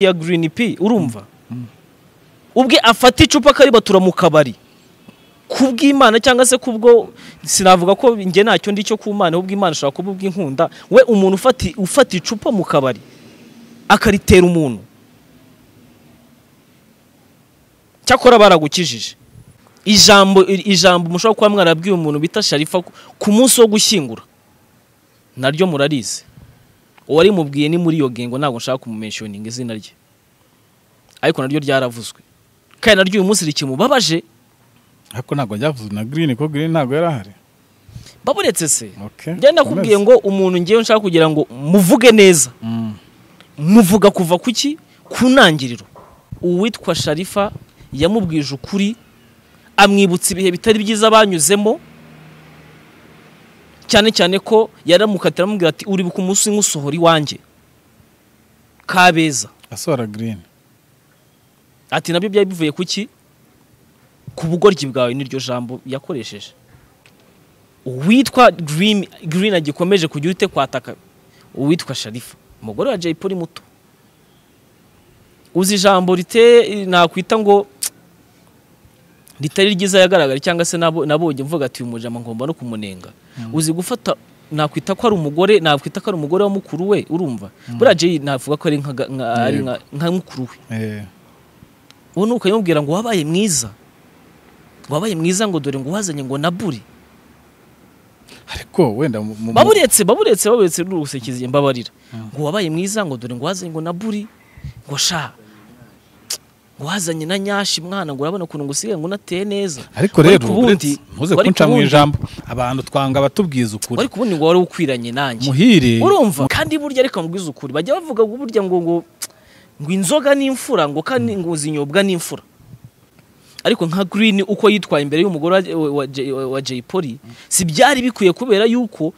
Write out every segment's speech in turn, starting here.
ya girini pi urumva ubwe afata icupa akaribatura mu kabari kubw'imana cyangwa se kubwo sinavuga ko njye ntacyo ndi cyo ku mana ahubwo imana ishobora kuba ubw'inkunda we umuntu ufati- ufata icupa mu kabari akaritera umuntu cyakora baragukijije ijambo ijambo mushobora kuba mwarabwiye umuntu bita sharifa ku- ku munsi wo gushyingura naryo murarizi uwarimubwiye ni muri iyo ngingo ntabwo nshaka kumumentioninga izina rye ariko naryo ryaravuzwe kandi naryo uyu munsi rikimubabaje ariko ntabwo ryavuze na girini kuko girini ntabwo yari ahari baburetse se Okay, njye nakubwiye komeza. ngo umuntu ngewe nshaka kugira ngo muvuge neza Mm. muvuga kuva ku ki ku ntangiriro uwitwa sharifa yamubwije ukuri amwibutsa ibihe bitari byiza banyuzemo cyane cyane ko yaramukatira amubwira ati uri ku munsi nk'usohora iwanjye kabeza asohora girini ati nabyo byari bivuye ku ki ku bugoryi bwawe n'iryo jambo yakoresheje uwitwa girini girini agikomeje kujya urite kwataka uwitwa sharifa umugore wa jay polly muto uzi ijambo rite nakwita ngo ritari ryiza yagaragara cyangwa se nabo- nabonye mvuga ati uyu mujama ngomba no kumunenga uzi gufata nakwita ko ari umugore nakwita ko ari umugore wa mukuru we urumva buriya jay navuga ko ari nka ga- nka- ari nka- nka mukuru we ubu ni ukayimubwira ngo wabaye mwiza wabaye mwiza ngo dore ngo wazanye ngo nabure ariko wenda mu- mu- baburetse baburetse baburetse n'urusekizi mbabarira ngo wabaye mwiza ngo dore ngo wazanye ngo naburi ngo sha ngo wazanye na nyashi mwana ngo urabona ukuntu ngo usigaye ngo unateye neza ariko Wari rero ku bundi- uretse- ntuze wari ku kunca mu bundi- ijambo abantu twanga abatubwiza ukuri wari kubundi ngo wari ukwiranye nanjye muhire urumva kandi burya ariko ngo ukuri bajya bavuga ngo burya ngo ngo ngo inzoga n'imfura ngo kandi ngo zinyobwa n'imfura ariko nka green uko yitwaye imbere y'umugore wa- wa- wa Jay- wa- wa Jay Polly si byari bikwiye kubera yuko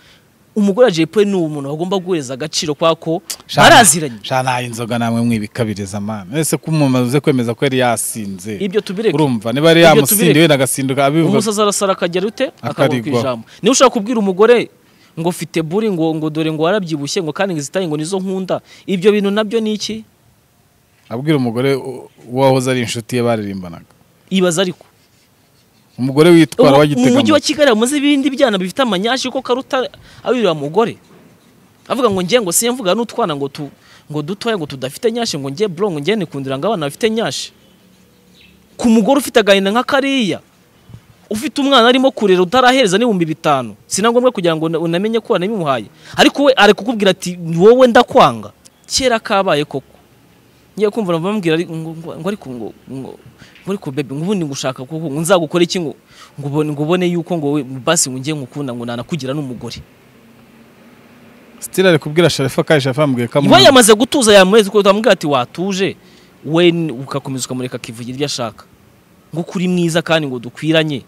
umugore wa Jay Polly ni umuntu bagomba guhereza agaciro kwa ko baraziranye shana inzoga namwe mwibikabiriza amana ese ko umuntu uze kwemeza ko yari yasinze ibyo tubireke urumva niba yari Ibyo yamusinda tubireke. wenda agasinduka abivuga umusaza arasara akagera ute akabura ku Akarigwa. ijambo niba ushaka kubwira umugore ngo ufite buri ngo ngo dore ngo warabyibushye ngo kandi ngo izitaye ngo nizo nkunda ibyo bintu nabyo ni iki abwira umugore u- uwo wahoze ari inshuti ye baririmbanaga ibaza ariko umugore witwara Ubu- mu mujyi wa wagitega kigali hamaze ibindi byana bifite amanyashi ko karuta abirira mugore avuga ngo ngiye ngo siye mvuga n'utwana ngo tu ngo dutoya ngo tudafite nyashi ngo ngiye bro ngo ngiye nikundira ngo abana bafite nyashi ku mugore ufite agahinda nka kariya ufite umwana arimo kurera utarahereza n'ibihumbi bitanu si na ngombwa kugira ngo una- unamenye ko wanabimuhaye ariko we ari kukubwira ati wowe ndakwanga kera kabaye koko ngiye kumva bamubwira ari- ngo ngo- ngo ariko ngo ngo ngo ariko bebe ngo ubundi ngushaka kuko ngo nzagukora iki ngo ngo ubone ngo ubone yuko ngo we basi ngo ngiye ngukunda ngo nanakugira n'umugore sitira ari kubwira sharifa kandi sharifa yamubwiye ko we amwanga. yamaze gutuza yamureze kuko utamubwira ati watuje we n- ugakomeza ukamureka akivugira ibyo ashaka ngo kuri mwiza kandi ngo dukwiranye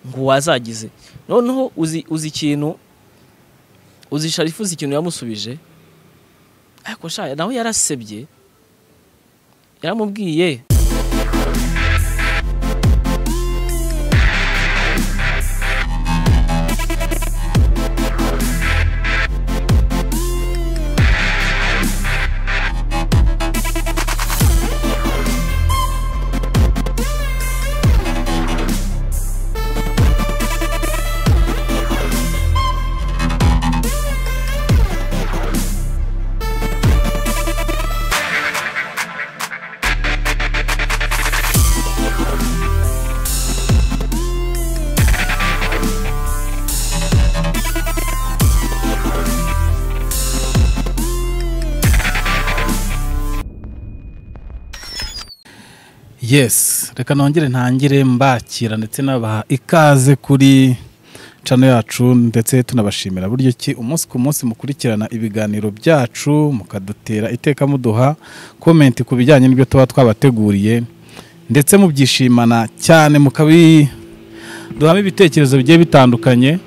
ngo wazagize noneho uzi uzi ikintu uzi sharifu uzi ikintu yamusubije ariko sha nawe yarasebye yaramubwiye yes reka nongere ntangire mbakira ndetse nabaha ikaze kuri cano yacu ndetse tunabashimira buryo ki umunsi ku munsi mukurikirana ibiganiro byacu mukadutera iteka muduha komenti ku bijyanye n'ibyo tuba twabateguriye ndetse mubyishimana cyane mukabi duhamo ibitekerezo bigiye bitandukanye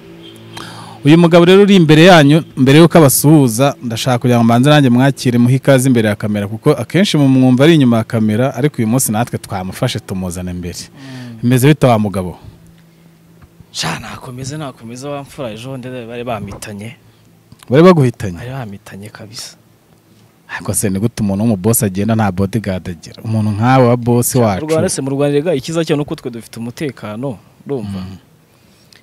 uyu mugabo rero uri imbere yanyu mbere y'uko abasuhuza ndashaka kugira ngo mbanze nanjye mwakire muhe ikaze imbere ya kamera kuko akenshi mu mwumva ari inyuma ya kamera ariko uyu munsi natwe twamufashe tumuzana imbere bimeze bita wa mugabo sha nakomeze nakomeze wa mfura ejo bundi bari bamitanye bari baguhitanye bari bamitanye kabisa ariko se ni gute umuntu w'umubosi agenda nta bodigadi agira umuntu nkawe wa bosi mu wacu rwanda se mu rwanda rega icyiza cyo ni uko twe dufite umutekano urumva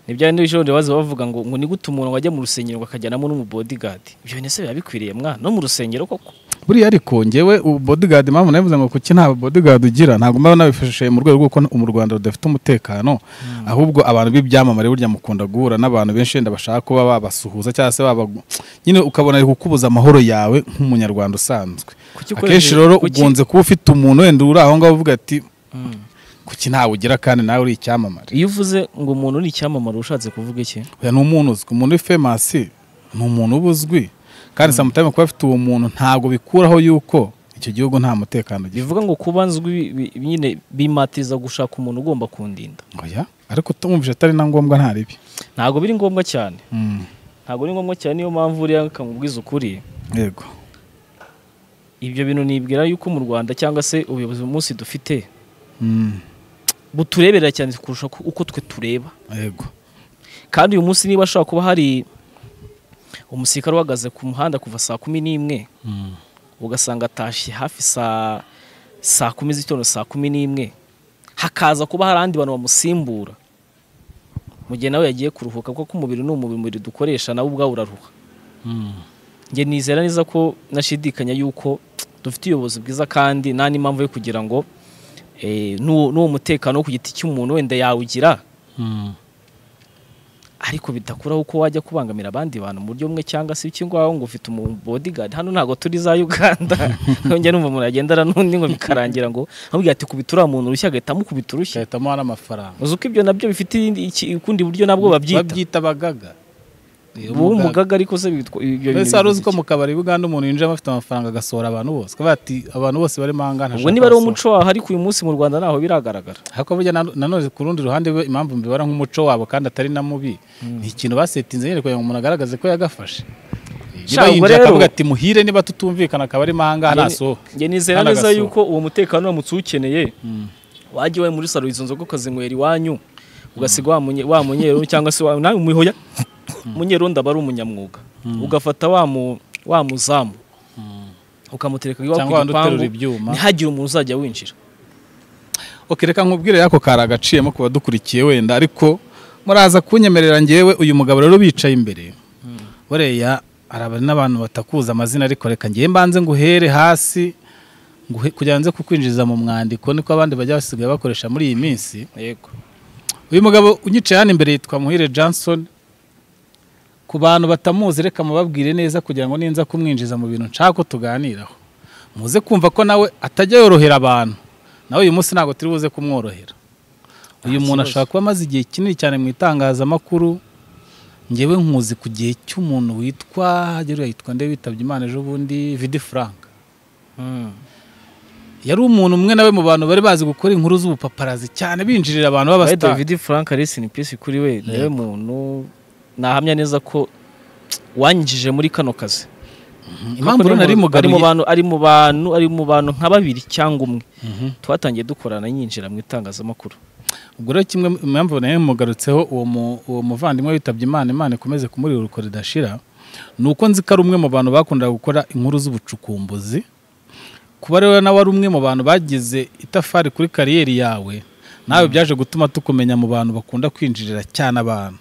ni bya bindi bishobora baza bavuga ngo ngo ni gute umuntu wajya mu rusengero ngo akajyanamo n'umubodigadi ibyo bintu se biba bikwiriye mwana no mu rusengero koko buriya ariko ngewe bodigadi mpamvu nabivuze ngo kuki nta bodigadi ugira ntabwo mba nabifashishije mu rwego rw'uko mu rwanda rudafite umutekano ahubwo abantu b'ibyamamare burya mukunda guhura n'abantu benshi wenda bashaka kuba babasuhuza cyangwa se baba nyine ukabona ari kukubuza amahoro yawe nk'umunyarwanda usanzwe Kuki ukoresheje- akenshi rero kuki- ukunze kuba ufite umuntu wenda uri aho ngaho uvuga ati Mm. kuki ntawe ugira kandi nawe uri icyamamare iyo uvuze ngo umuntu ni icyamamare ushatse kuvuga iki oya ni umuntu uzwi umuntu uri femasi ni umuntu uba uzwi kandi samutayime kuba afite uwo muntu ntabwo bikuraho yuko icyo gihugu nta mutekano gifite bivuga ngo kuba nzwi bi- bi- nyine bimatiza gushaka umuntu ugomba kundinda oya ariko tumvise atari na ngombwa nta ribi ntabwo biri ngombwa cyane Mm, ntabwo ari ngombwa cyane niyo mpamvu uriya akamubwiza ukuri yego ibyo bintu nibwira yuko mu rwanda cyangwa se ubuyobozi mu munsi dufite Mm, butureberera cyane kurusha uko- uko twe tureba yego kandi uyu munsi niba ashobora kuba hari umusirikare uhagaze ku muhanda kuva saa kumi n'imwe Mm, ugasanga atashye hafi saa saa kumi z'itondo saa kumi n'imwe hakaza kuba hari abandi bantu bamusimbura mu gihe nawe yagiye kuruhuka kuko umubiri ni umubiri dukoresha nawe ubwawe uraruha mm, njye nizera neza ko nashidikanya yuko dufite ubuyobozi bwiza kandi nta n'impamvu yo kugira ngo eh, n'uwo n'uwo mutekano wo ku giti cy'umuntu wenda yawugira mm. ariko bidakuraho uko wajya kubangamira abandi bantu mu buryo bumwe cyangwa se iki ngwaho ngo ufite umubodigadi hano ntabwo turi za uganda njya numva umuntu agendana n'undi ngo bikarangira ngo amubwira ati kubita uriya muntu urushyi agahita amukubita urushyi Bahitamo hano amafaranga uzi ko ibyo nabyo bifite irindi- iki- ukundi buryo nabwo babyita bagaga ubu umugaga ariko se bitwa- ibyo bintu mbese wari uzi ko bivuze mu kabari buganda umuntu yinjira afite amafaranga agasohora abantu bose akavuga ati abantu bose barimo aha ngaha iki? ubwo niba ari umuco waho ariko uyu munsi mu rwanda ntaho biragaragara ariko burya na- nanone ku rundi ruhande we impamvu mbibara nk'umuco wabo kandi atari na mubi ni ikintu basetinze nyine kugira ngo umuntu agaragaze ko yagafashe Sha, niba ubwo yinjira rero- akavuga ati muhire niba tutumvikana akaba arimo aha ngaha Njye- ntasohoke njye nizera Hano neza agasohoka. yuko uwo mutekano uramutse uwukeneye wajya iwawe muri salo izo nzoga ukazinywera iwanyu ugasiga wa munye- wa munyeru cyangwa se wa- nawe umuhoya munyeru ndaba ari umunyamwuga ugafata wa mu- wa muzamu ukamutereka iwawe Cyangwa ku wandi uterura gipangu ibyuma. ntihagire umuntu uzajya winjira Ok, reka nkubwire yako kari agaciyemo ku badukurikiye wenda ariko muraza kunyemerera ngewe uyu mugabo rero bicaye imbere buriya hari abari n'abantu batakuza amazina ariko reka ngewe mbanze nguhere hasi nguhe- kugira ngo nze kukwinjiriza mu mwandiko niko abandi bajya basigaye bakoresha muri iyi minsi yego uyu mugabo unyicaye hano imbere yitwa muhire johnson ku bantu batamuzi reka mubabwire neza kugira ngo ninza kumwinjiza mu bintu nshaka ko tuganiraho muze kumva ko nawe atajya yorohera abantu nawe uyu munsi ntabwo turi buze kumworohera uyu Nta muntu kibazo. ashobora kuba amaze igihe kinini cyane mu itangazamakuru ngewe nkuzi ku gihe cy'umuntu witwa hagera yitwa nde witabye imana ejo bundi vidi frank yari umuntu umwe nawe mu bantu bari bazi gukora inkuru z'ubupaparazi cyane binjirira By abantu the way, b'abasitari David frank resi ni pisi kuri we niwe Yego. muntu nahamya neza ko wanyinjije muri kano kazi impamvu Kuko rero nari ari mu mugaruye bantu ari mu bantu ari mu bantu nka babiri cyangwa umwe Mhm. twatangiye dukorana yinjira mu itangazamakuru ubwo rero kimwe mu mpamvu nayo mugarutseho uwo mu- uwo muvandimwe witabye imana imana ikomeze kumuri urukora ridashira ni uko nzi ko ari umwe mu bantu bakundaga gukora inkuru z'ubucukumbuzi kuba rero nawe ari umwe mu bantu bagize itafari kuri kariyeri yawe nawe byaje gutuma tukumenya mu bantu bakunda kwinjirira cyane abantu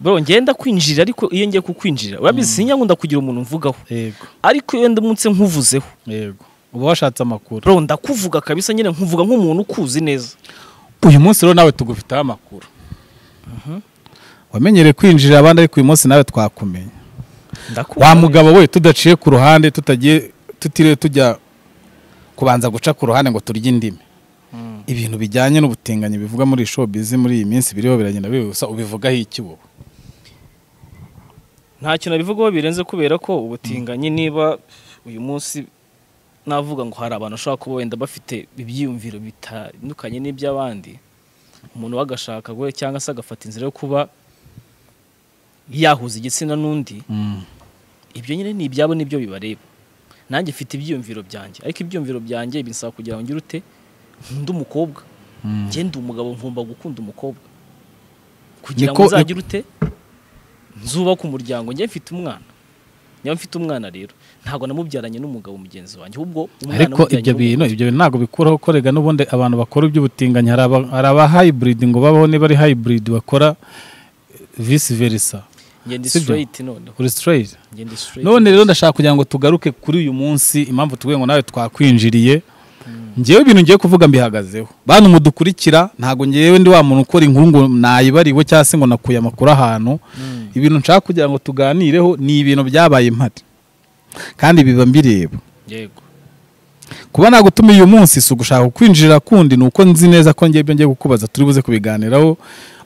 bro ngenda kwinjira ariko iyo ngiye kukwinjira urabizi sinya nkunda kugira umuntu mvugaho yego ariko iyo ndi munsi nkuvuzeho yego uba washatse amakuru bro ndakuvuga kabisa nyine nkuvuga nk'umuntu ukuzi neza uyu munsi rero nawe tugufiteho amakuru wamenyereye kwinjirira abandi ariko uyu munsi nawe twakumenya ndakumva wa mugabo we tudaciye ku ruhande tutagiye tutiriwe tujya kubanza guca ku ruhande ngo turye indimi ibintu bijyanye n'ubutinganyi bivuga muri showbiz muri iyi minsi biriho biragenda bibusa ubivugaho iki wowe nta kintu abivugaho birenze kubera ko ubutinganyi niba uyu munsi navuga ngo hari abantu bashobora kuba wenda bafite ibyiyumviro bitandukanye n'iby'abandi umuntu we agashaka we cyangwa se agafata inzira yo kuba yahuza igitsina n'undi ibyo nyine ni ibyabo nibyo bibareba nanjye mfite ibyiyumviro byanjye ariko ibyiyumviro byanjye bisaba kugira ngo ngire ute nkunda umukobwa ngende umugabo nkumva gukunda umukobwa kugira ngo Niko- nzagire ute nzubaka umuryango njye mfite umwana niba mfite umwana rero ntabwo namubyaranye n'umugabo mugenzi wanjye ahubwo umwana ariko namubyaranye ibyo n'umugabo. bintu ibyo bintu ntabwo bikuraho ko rega n'ubundi abantu bakora iby'ubutinganyi hari aba- hari aba hybrid ngo babaho niba ari hybrid bakora vice versa ngenda sibyo? straight noneho uri straight ngenda straight none rero ndashaka kugira ngo tugaruke kuri uyu munsi impamvu tuvuye ngo nawe twakwinjiriye ngewe ibintu ngiye kuvuga mbihagazeho bantu mudukurikira ntabwo ngewe ndi wa muntu ukora inkuru ngo nayibariwe cyangwa se ngo nakuye amakuru ahantu Mm. ibintu nshaka kugira ngo tuganireho ni ibintu byabaye impari kandi biba mbireba yego kuba nagutuma uyu munsi si ugushaka kukwinjirira kundi ni uko nzi neza ko ngibyo ngiye kukubaza turi buze kubiganiraho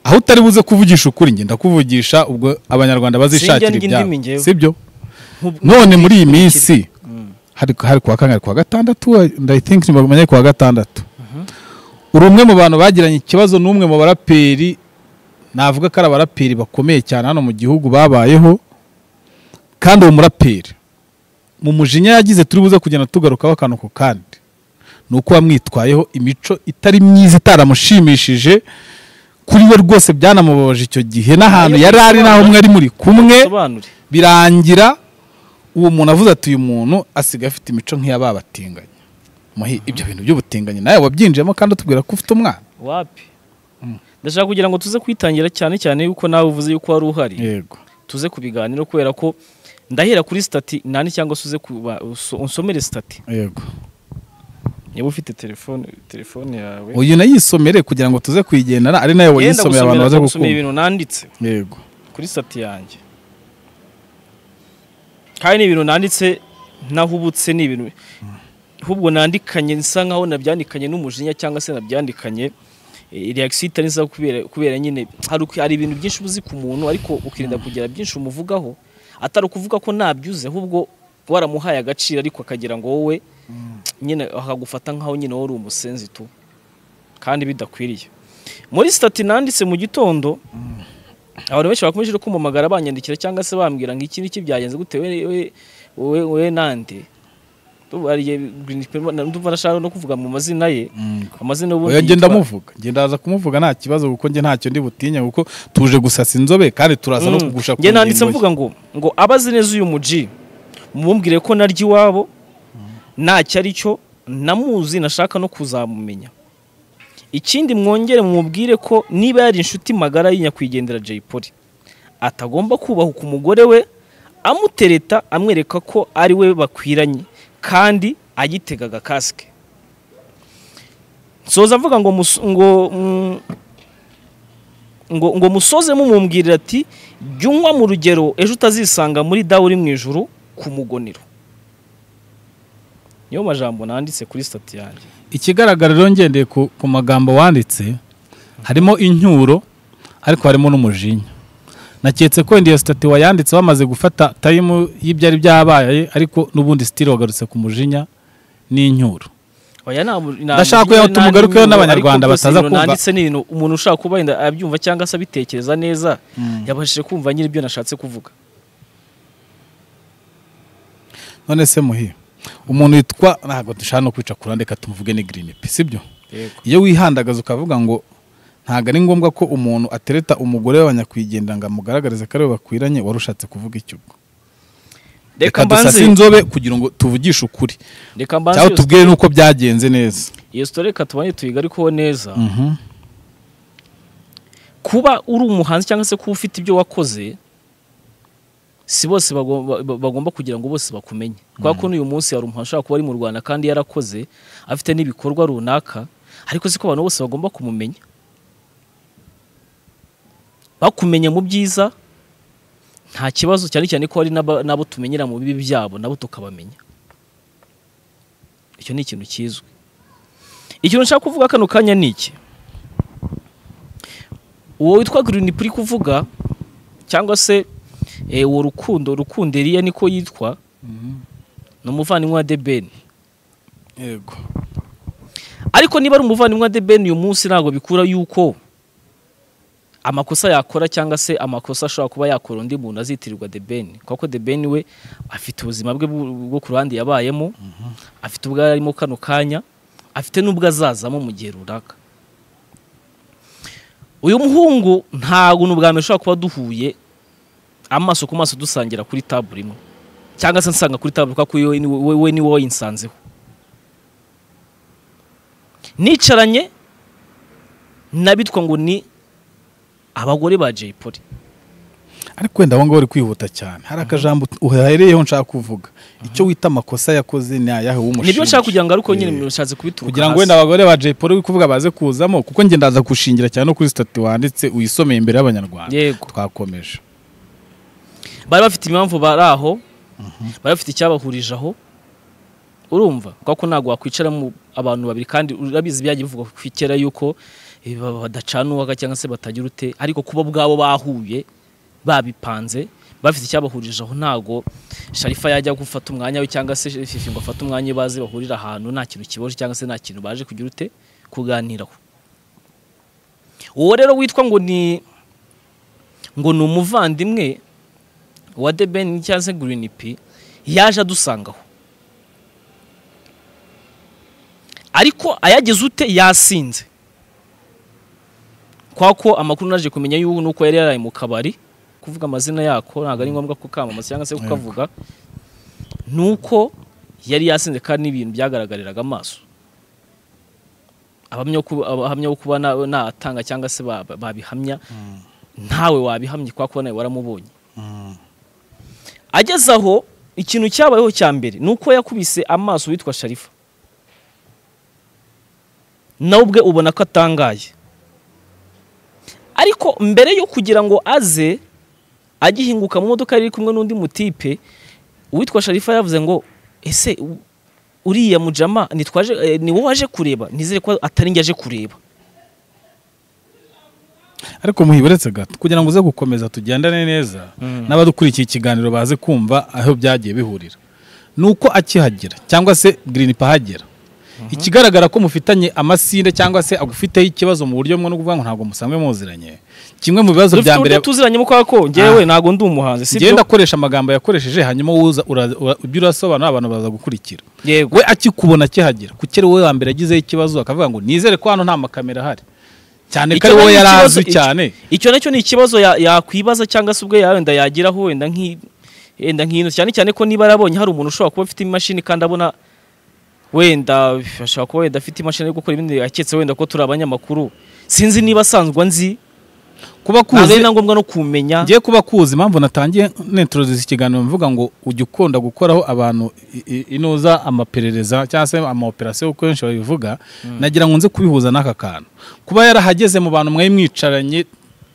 aho utari buze kuvugisha ukuri njye ndakuvugisha ubwo abanyarwanda bazishakira Sinjya ndya ibyabo indimi njyewe. sibyo Nk'ub- none muri iyi minsi Mm. hari hari kuwa kangahe kuwa gatandatu I think ntibamenye kuwa gatandatu uri umwe mu bantu bagiranye ikibazo n'umwe mu baraperi navuga ko ari abaraperi bakomeye cyane hano mu gihugu babayeho kandi uwo muraperi mu mujinya yagize turi buze kugenda tugarukaho akantu ku kandi ni uko wamwitwayeho imico itari myiza itaramushimishije kuri we rwose byanamubabaje icyo gihe n'ahantu yari ari n'aho mwari muri kumwe sobanure birangira uwo muntu avuze ati uyu muntu asigaye afite imico nk'iy'ababatinganyi muhi ibyo bintu by'ubutinganyi nawe wabyinjiyemo kandi utubwira ko ufite umwana wapi ndashaka kugira ngo tuze kwitangira cyane cyane yuko nawe uvuze yuko wari uhari yego tuze kubiganiro kubera ko ndahera kuri stati nani cyangwa se uze kuba- uso- unsomere stati yego niba ufite telefone telefone yawe uyu nayisomere kugira ngo tuze kuyigendana ari nayo Yenda wayisomeye gusomera- abantu baze gusomera gukunda ibintu nanditse yego kuri stati yanjye kandi ni ibintu nanditse ntahubutse ni ibintu ahubwo nandikanye nsa nkaho nabyandikanye n'umujinya cyangwa se nabyandikanye eh, reaction itari nziza kubera kubera nyine hari uku- hari ibintu byinshi uzi ku muntu ariko ukirinda kugira byinshi umuvugaho atari ukuvuga ko ntabyuze ahubwo waramuhaye agaciro ariko akagira ngo wowe nyine akagufata nkaho nyine wowe uri umusenzi tu kandi bidakwiriye muri stati nanditse mu gitondo abantu benshi bakomeje no kumpamagara banyandikira cyangwa se bambwira ngo iki n'iki byagenze gute we we we we nande bariye Green Pimple, na- ndumva nashaka no kuvuga mu mazina ye amazina ubundi oya ngenda yitwa- muvuga ngenda aza kumuvuga nta kibazo kuko njye ntacyo ndi butinye kuko tuje gusasa inzobe kandi turaza no Mm. kugusha ku Njye nanditse ngingo ye. mvuga ngo ngo abazi neza uyu muji mumumbwire ko naryo iwabo ntacyo ari cyo namuzi nashaka no kuzamumenya ikindi mwongere mumubwire ko niba yari inshuti magara y'inyakwigendera Jay Polly atagomba kubahuka umugore we amutereta amwereka ko ari we bakwiranye kandi agitegaga kasike soza avuga ngo mus- ngo mm, ngo ngo musoze mumumbwirira ati jya unywa mu rugero ejo utazisanga muri dawe uri mu ijuru ku mugonero niyo majambo nanditse kuri stati yanjye ikigaragara rero ngendeye ku, ku magambo wanditse harimo incyuro ariko harimo n'umujinya naketse ko wenda iyo sitati wayanditse wamaze gufata tayimu y'ibyari byabaye ariko n'ubundi sitiri wagarutse ku mujinya n'incyuro Oya, nta mu- nta Ndashaka mugirira kugira ngo tumugarukeho nta n'Abanyarwanda ariko byose bataza ibintu kumva. nanditse ni ibintu umuntu ushaka kuba wenda abyumva cyangwa se abitekereza neza yabashije kumva nyine ibyo nashatse kuvuga none se muhi umuntu witwa ntabwo dushaka no kwica kurande reka tumuvuge ni girini pe sibyo yego iyo wihandagaza ukavuga ngo ntabwo ari ngombwa ko umuntu atereta umugore w'abanyakwigendera ngo amugaragarize ko ari we bakwiranye wari ushatse kuvuga iki ubwo reka reka dusase mbanze inzobe kugira ngo tuvugishe ukuri reka mbanze cyangwa iyo- tubwire n'uko byagenze neza iyo sitori reka tubanye tuyigarikeho neza kuba uri umuhanzi cyangwa se kuba ufite ibyo wakoze si bose bagomba ba- bagomba kugira ngo bose bakumenye kubera ko n'uyu munsi hari umuhanzi ushobora kuba ari mu rwanda kandi yarakoze afite n'ibikorwa runaka ariko si ko abantu bose bagomba kumumenya bakumenya mu byiza nta kibazo cyane cyane ko hari n'aba- n'abo tumenyera mu bibi byabo nabo tukabamenya icyo ni ikintu kizwi ikintu nshaka kuvuga kano kanya ni iki uwo witwa Green Pri kuvuga cyangwa se eh, uwo rukundo rukundo Eliya niko yitwa ni umuvandimwe wa Debeni yego ariko niba ari umuvandimwe wa Debeni uyu munsi ntabwo bikura yuko amakosa yakora cyangwa se amakosa ashobora kuba yakora undi muntu azitirirwa Debeni kuko Debeni we afite ubuzima bwe bwo bwo ku ruhande yabayemo afite ubwo arimo kano kanya afite n'ubwo azazamo mu gihe runaka uyu muhungu ntabwo ni ubwa mbere ushobora kuba duhuye amaso ku maso dusangira kuri tabure imwe cyangwa se nsanga kuri tabuka ko iyo ni wowe wowe ni wowe wayinsanzeho nicaranye n'abitwa ngo ni abagore ba Jay Polly ariko wenda abo ngabo bari kwihuta cyane hari akajambo uhereyeho nshaka kuvuga icyo wita amakosa yakoze ni ayahe w'umushinja nibyo nshaka kugira ngo ariko nyine Eh, mushatse kubituruka kugira hasi. ngo wenda abagore ba Jay Polly uri kuvuga baze kuzamo kuko njye ndaza gushingira cyane no kuri sitati wanditse uyisomeye imbere y'abanyarwanda yego twakomeje bari bafite impamvu bari aho bari bafite icyabahurije aho urumva kuko ko ntabwo wakwicaramo abantu babiri kandi urabizi byagiye bivugwa ku kera yuko eh, ba- badacana uwaka cyangwa se batagira ute ariko kuba bwabo bahuye babipanze bafite icyabahurije aho ntabwo sharifa yajya gufata umwanya we cyangwa se fifi ngo afate umwanya we baze bahurira ahantu nta kintu kiboje cyangwa se nta kintu baje kugira ute kuganiraho uwo rero witwa ngo ni ngo ni umuvandimwe wa The Ben cyangwa se Green P yaje adusangaho ariko ayageze ute yasinze kwa ko amakuru naje kumenya yuko nuko yari yaraye mu kabari kuvuga amazina yako ntabwo ari ngombwa ko kamamaza cyangwa se kukavuga nuko yari yasinze kandi n'ibintu byagaragariraga amaso abahamya ko- abahamya ko kuba nta- ntatanga cyangwa se ba- ba- babihamya ntawe wabihamye kwa ko nawe waramubonye ageze aho ikintu cyabayeho cya mbere ni uko yakubise amaso witwa sharifa nawe ubwe ubona ko atangaye ariko mbere yo kugira ngo aze agihinguka mu modoka yari iri kumwe n'undi mutipe uwitwa sharifa yavuze ngo ese u- uriya mujama ni twaje eh, ni wowe waje kureba nizere ko atari njye aje kureba ariko muhiberetse gato kugira ngo uze gukomeza tugendane neza n'abadukurikiye ikiganiro baze kumva aho byagiye bihurira ni uko akihagera cyangwa se Green P ahagera ikigaragara ko mufitanye amasinde cyangwa se agufiteho ikibazo mu buryo bumwe no kuvuga ngo ntabwo musanzwe muziranye kimwe mu bibazo dufite bya mbere uburyo tuziranye mu kwa ko njyewe Ah. ntabwo ndi umuhanzi si ngenda byo akoresha amagambo yakoresheje hanyuma uza ura- ura- ibyo urasobanura abantu baza gukurikira yego we akikubona akihagera kuko ari wowe wa mbere agizeho ikibazo akavuga ngo nizere ko hano nta makamera ahari cyane ko Icyo ari wowe nacyo yari ikibazo- azwi icyo- cyane icyo nacyo ni ikibazo ya- yakwibaza cyangwa se ubwo ya- wenda yagiraho wenda nk'i- wenda nk'ino cyane cyane ko niba yarabonye hari umuntu ushobora kuba afite imashini kandi abona wenda ashobora kuba wenda afite imashini yo gukora ibindi aketse wenda ko turi abanyamakuru sinzi niba asanzwe nzi kuba ntabwo kuzi ari na ngombwa no kumenya ngiye kuba kuzi impamvu natangiye nintroduce ikiganiro mvuga ngo ujya ukunda gukoraho abantu i- i- inoza amaperereza cyangwa se amaoperasiyo kuko benshi babivuga nagira ngo nze kubihuza n'aka kantu kuba yarahageze mu bantu mwari mwicaranye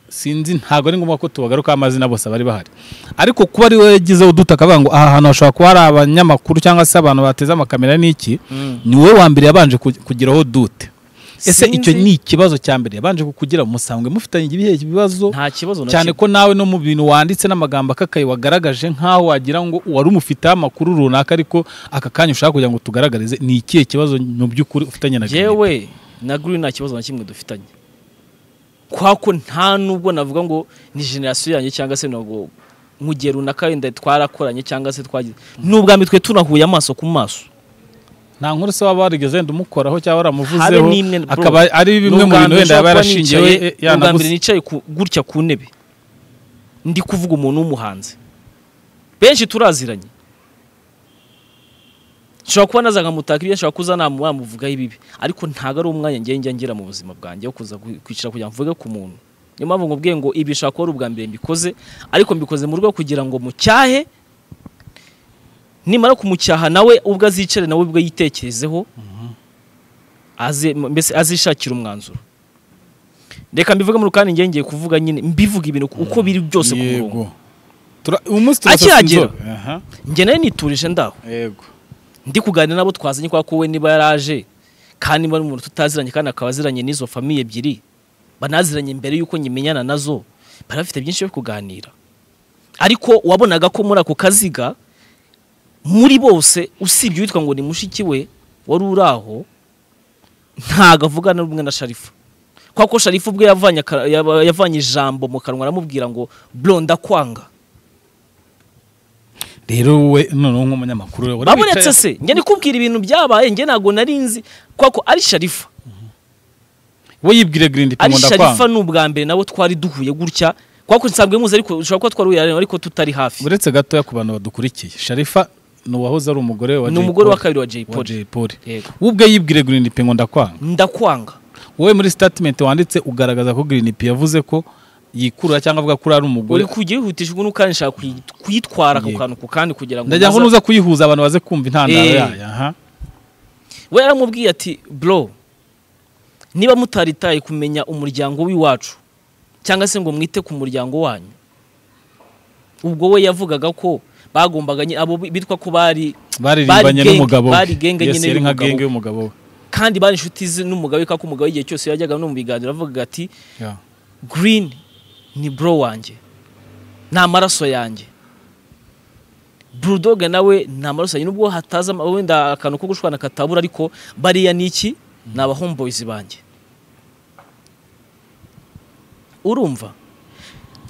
sinzi ntabwo ari ngombwa ko tubagaruka amazina bose bari bahari ariko kuba ari we yagizeho udutaka akavuga ngo aha hantu hashobora kuba hari abanyamakuru cyangwa se abantu bateze amakamera n'iki Mm. ni wowe wa mbere yabanje ku- kugiraho dute ese Sinzi. icyo ni ikibazo cya mbere yabanje kukugira musanzwe mufitanye ibihe bibazo nta kibazo na cyane kimwe. ko nawe no mu bintu wanditse n'amagambo akakaye wagaragaje nk'aho wagira ngo wari umufiteho amakuru runaka ariko aka kanya ushaka kugira ngo tugaragarize ni ikihe kibazo mu by'ukuri ufitanye na Green P? yewe na Green nta kibazo na kimwe dufitanye kwa ko nta nubwo navuga ngo ni generasiyo yanjye cyangwa se ntabwo mu gihe runaka wenda twarakoranye cyangwa se twagize n'ubwa mitwe tunahuye amaso ku maso nta nkuru se waba warigeze wenda umukoraho cyangwa waramuvuzeho Habe n'imwe, bro. akaba ari bimwe mu N'ubwa mbere bintu wenda nshobora kuba yaba yarashingiye nicaye- we- n'ubwa mbere yanaguze nicaye ku- gutya ku ntebe ndi kuvuga umuntu w'umuhanzi benshi turaziranye nshobora kuba naza nkamutaka ibyo nshobora kuza namu wamuvugaho ibibi ariko ntabwo ari umwanya njye njya ngira mu buzima bwanjye wo kuza ku- kwicara kugira ngo mvuge ku muntu niyo mpamvu nkubwiye ngo ibi bishobora kuba ari ubwa mbere mbikoze ariko mbikoze mu rwego kugira ngo mucyahe nimara kumucyaha nawe ubwo azicare nawe ubwo yitekerezeho aze mbese azishakira umwanzuro reka mbivuge mu rukani njye ngiye kuvuga nyine mbivuga ibintu uko biri byose ku murongo yego Tura- uyu munsi turasa Akihagera. inzobe. Aha, njye nawe niturije ndaho yego ndi kuganira n'abo twazanye kwa ko we niba yaraje kandi niba ari umuntu tutaziranye kandi akaba aziranye n'izo famiye ebyiri banaziranye mbere y'uko nyimenyana nazo bari bafite byinshi byo kuganira ariko wabonaga ko muri ako kaziga muri bose usibye uwitwa ngo ni mushiki we wari uri aho ntago avugana rumwe na sharifa kwa ko sharifa ubwe yavanye, aka- yava- yavanye ijambo mu kanwa aramubwira ngo bro ndakwanga rero we noneho nk'umunyamakuru we, wari babonetse wicaye- se njye ndikubwira ibintu byabaye njye ntabwo nari nzi kwa ko ari sharifa we yibwire Green P ari mu nda sharifa kwanga. ni ubwa mbere nabo twari duhuye gutya kuko nsanzwe muzi ariko ushobora kuba twaruyaranye ariko tutari hafi uretse gatoya ku bantu badukurikiye sharifa ni uwahoze ari umugore wa ni Jay umugore wa Polly. kabiri wa Jay wa Polly Jay Polly. Yego. we ubwe yibwire Green P ngo ndakwanga ndakwanga wowe muri statement wanditse ugaragaza ko Green P yavuze ko yikurura cyangwa avuga ko uri ari umugore uri kujya wihutisha ubu kandi nshaka kuyi- kuyitwara ku Yego. kantu ku kandi kugira ngo ndagira ngo naza- nuza kuyihuza abantu baze kumva intandaro Eh. yayo aha we yaramubwiye ati bro niba mutaritaye kumenya umuryango w'iwacu cyangwa se ngo mwite ku muryango wanyu ubwo we yavugaga ko bagombaga nyine- abo bitwa ko bari baririmbanye genge- n'umugabo we. bari genge Yes, nyine yari nka y'umugabo. genge y'umugabo we kandi bari inshuti ze n'umugabo we kako umugabo igihe cyose yajyaga no mu biganiro avugaga ati Yeah. green ni bro wanjye ni amaraso yanjye bulldog nawe ni amaraso yanjye nubwo hataza ama- wenda akantu ko gushwana katabura ariko bariya ni iki ni abahomeboyzi banjye urumva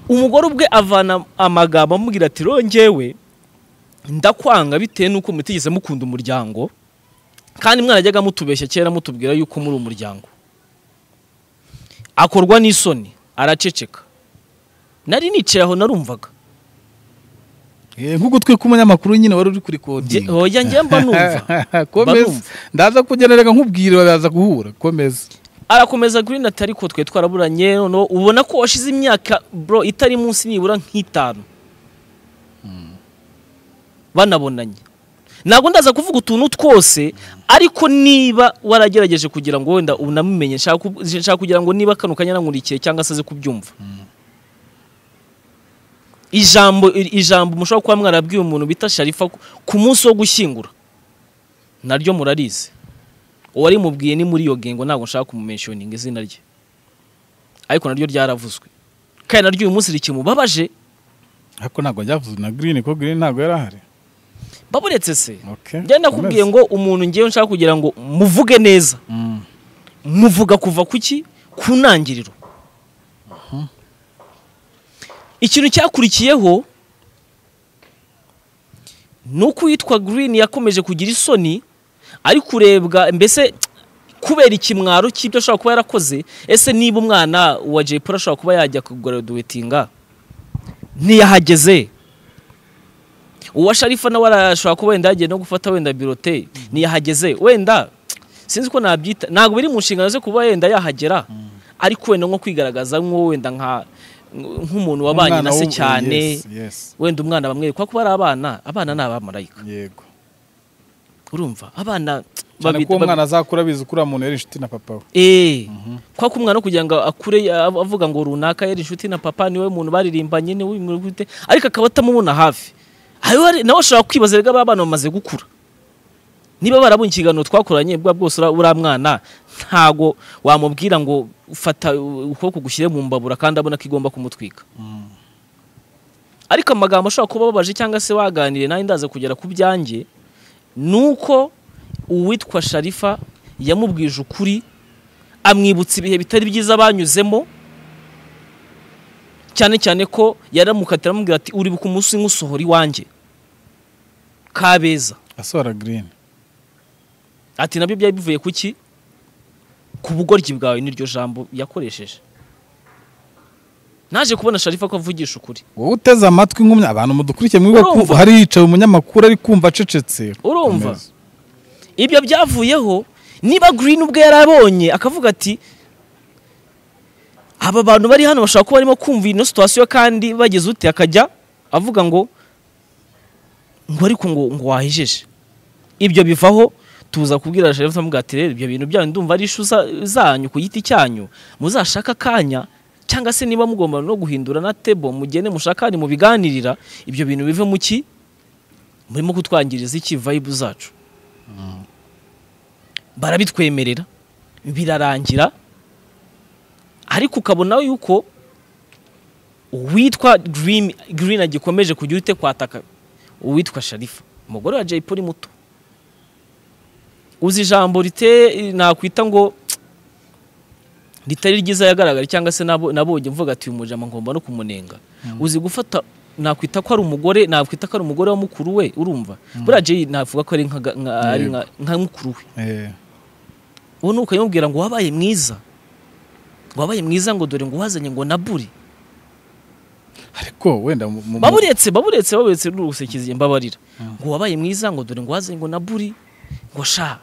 umugore ubwe avana amagambo amubwira ati rongewe ndakwanga bitewe n'uko mutigeze mukunda umuryango kandi mwarajyaga mutubeshya kera mutubwira yuko muri umuryango akorwa n'isoni araceceka nari nicaye aho narumvaga Eh, nk'ugutwi k'umunyamakuru nyine wari uri kuri Nge- kodinga hoya njye mba numva komeza Barumva. ndaza kugenda reka nkubwire baza guhura komeza arakomeza green ati ariko twe twaraburanye noneho ubona ko washize imyaka bro itari munsi nibura nk'itanu banabonanye ntabwo ndaza kuvuga utuntu twose ariko niba waragerageje kugira ngo wenda unamumenye nshaka ku- nshaka kugira ngo niba kano kanya nankurikiye cyangwa se aze kubyumva ijambo ijambo mushobora kuba mwarabwiye umuntu bita sharifa ku- ku munsi wo gushyingura naryo murarizi uwarimubwiye ni muri iyo gengo ntabwo nshaka kumumenshoninga izina rye ariko naryo ryaravuzwe kandi naryo uyu munsi rikimubabaje ariko ntabwo ryavuze na Green ko Green ntabwo yari ahari baburetse se Okay, njye nakubwiye komeza. ngo umuntu ngewe nshaka kugira ngo muvuge neza Mm. muvuga kuva ku ki ku ntangiriro ikintu cyakurikiyeho ni uko uwitwa green yakomeje kugira isoni ari kurebwa mbese kubera ikimwaro cy'ibyo ashobora kuba yarakoze ese niba umwana wa jay paul ashobora kuba yajya kugraduatinga ntiyahageze uwa sharifa nawe arashobora kuba wenda yagiye no gufata wenda birote ntiyahageze wenda sinzi ko nabyita ntabwo biri mu nshingano ze kuba wenda yahagera ariko wenda nko kwigaragaza nko wenda nka nk'umuntu wabanye Umwana na se w'ubu- cyane yes, yes. wenda umwana bamwereka ko ari abana abana ni abamarayika yego urumva abana cyane babi- ko uwo babi- mwana azakura abizi ko uriya muntu yari inshuti na papa we Eh, kwa ko umwana kugira ngo akure av- avuga ngo runaka yari inshuti na papa niwe muntu baririmbanye niwe uyu gute ariko akaba atamubona hafi Hariho hari- nawe ashobora kwibaza rega abana bamaze gukura niba barabonye ikiganiro twakoranye bwa bwose ura- uriya mwana ntago wamubwira ngo fata u- ukuboko gushyire mu mbabura kandi abona ko igomba kumutwika ariko amagambo ashobora kuba ababaje cyangwa se waganiriye nawe ndaza kugera ku byanjye ni uko uwitwa sharifa yamubwije ukuri amwibutsa ibihe bitari byiza banyuzemo cyane cyane ko yaramukatira amubwira ati uribuka umunsi nk'usohora iwanjye kabeza asohora Green ati nabyo byari bivuye ku ki ku bugoryi bwawe n'iryo jambo yakoresheje naje kubona sharifa ko avugisha ukuri wowe uteze amatwi nk'umya abantu mudukurikiye mwibuka ko Urumva. hari yicaye umunyamakuru ari kumva acecetse Urumva. Komeza. ibyo byavuyeho niba green ubwe yarabonye akavuga ati aba bantu bari hano bashobora kuba barimo kumva ino situwasiyo kandi bageze ute akajya avuga ngo ngo ariko ngo ngo wahejeje ibyo bivaho tuza kubwira sharifa amuga ati rero ibyo bintu byanyu ndumva ari ishu za- zanyu ku giti cyanyu muzashaka akanya cyangwa se niba mugomba no guhindura na tebo mugende mushakane mu biganirira ibyo bintu bive mu ki murimo kutwangiriza iki vibe zacu barabitwemerera birarangira ariko ukabona yuko uwitwa Green Green agikomeje kujya urite kwataka uwitwa Sharifa umugore wa Jay Polly muto uzi ijambo rite nakwita ngo ritari ryiza yagaragara cyangwa se nabo- nabonye mvuga ati uyu mujama ngomba no kumunenga uzi gufata nakwita ko ari umugore nakwita ko ari umugore wa mukuru we urumva buriya Jay navuga ko ari nka ga- nka- ari nka- nka mukuru we Eh, ubu ni ukayimubwira ngo wabaye mwiza wabaye mwiza ngo dore ngo wazanye ngo nabure ariko wenda mu- mu- baburetse baburetse baburetse n'urusekizi mbabarira ngo wabaye mwiza ngo dore ngo wazanye ngo na buri ngo sha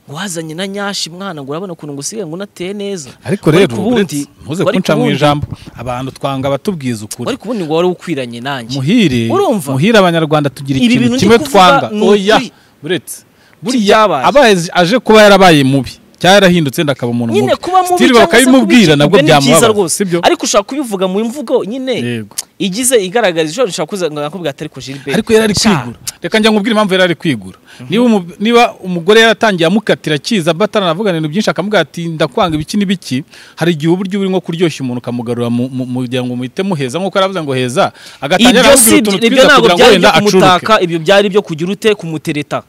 ngo wazanye na nyashi mwana ngo urabona ukuntu ngo usigaye ngo unateye neza ariko Wari rero ku wundi, uretse- ntuze wari kunca ku mu wundi, ijambo abantu twanga batubwiza ukuri wari kubundi ngo wari ukwiranye nanjye muhire Urumva? muhire abanyarwanda tugira Ibi ikintu bintu ndi kimwe kuvuga twanga ni oya ukuri. buretse byabaye. abaye aje kuba yarabaye mubi cyangwa yarahindutse yenda akaba umuntu nyine mubi kuba mubi Still cyangwa se bakabimubwira kuba nabwo icyo ni byiza byamubabaza rwose sibyo ariko ushaka kubivuga mu mvugo nyine yego igize igaragariza ishobora gushaka kuza ngo nakubwira atari ko Gilbert ariko yari ari Sha, kwigura reka njya nkubwire impamvu yari ari kwigura niba umu- niba umugore yaratangiye amukatira akiza bataranavugana ibintu byinshi akamubwira ati ndakwanga ibiki n'ibiki hari igihe uba uburyo urimo kuryoshya umuntu ukamugarura mu- mu- mugira ngo muhite muheza nk'uko yaravuze ngo heza agatangira ibyo si aramubwira utuntu ibyo twiza ntabwo kugira ngo byari wenda ibyo acuruke kumutaka ibyo byari ibyo kugira ute kumutereta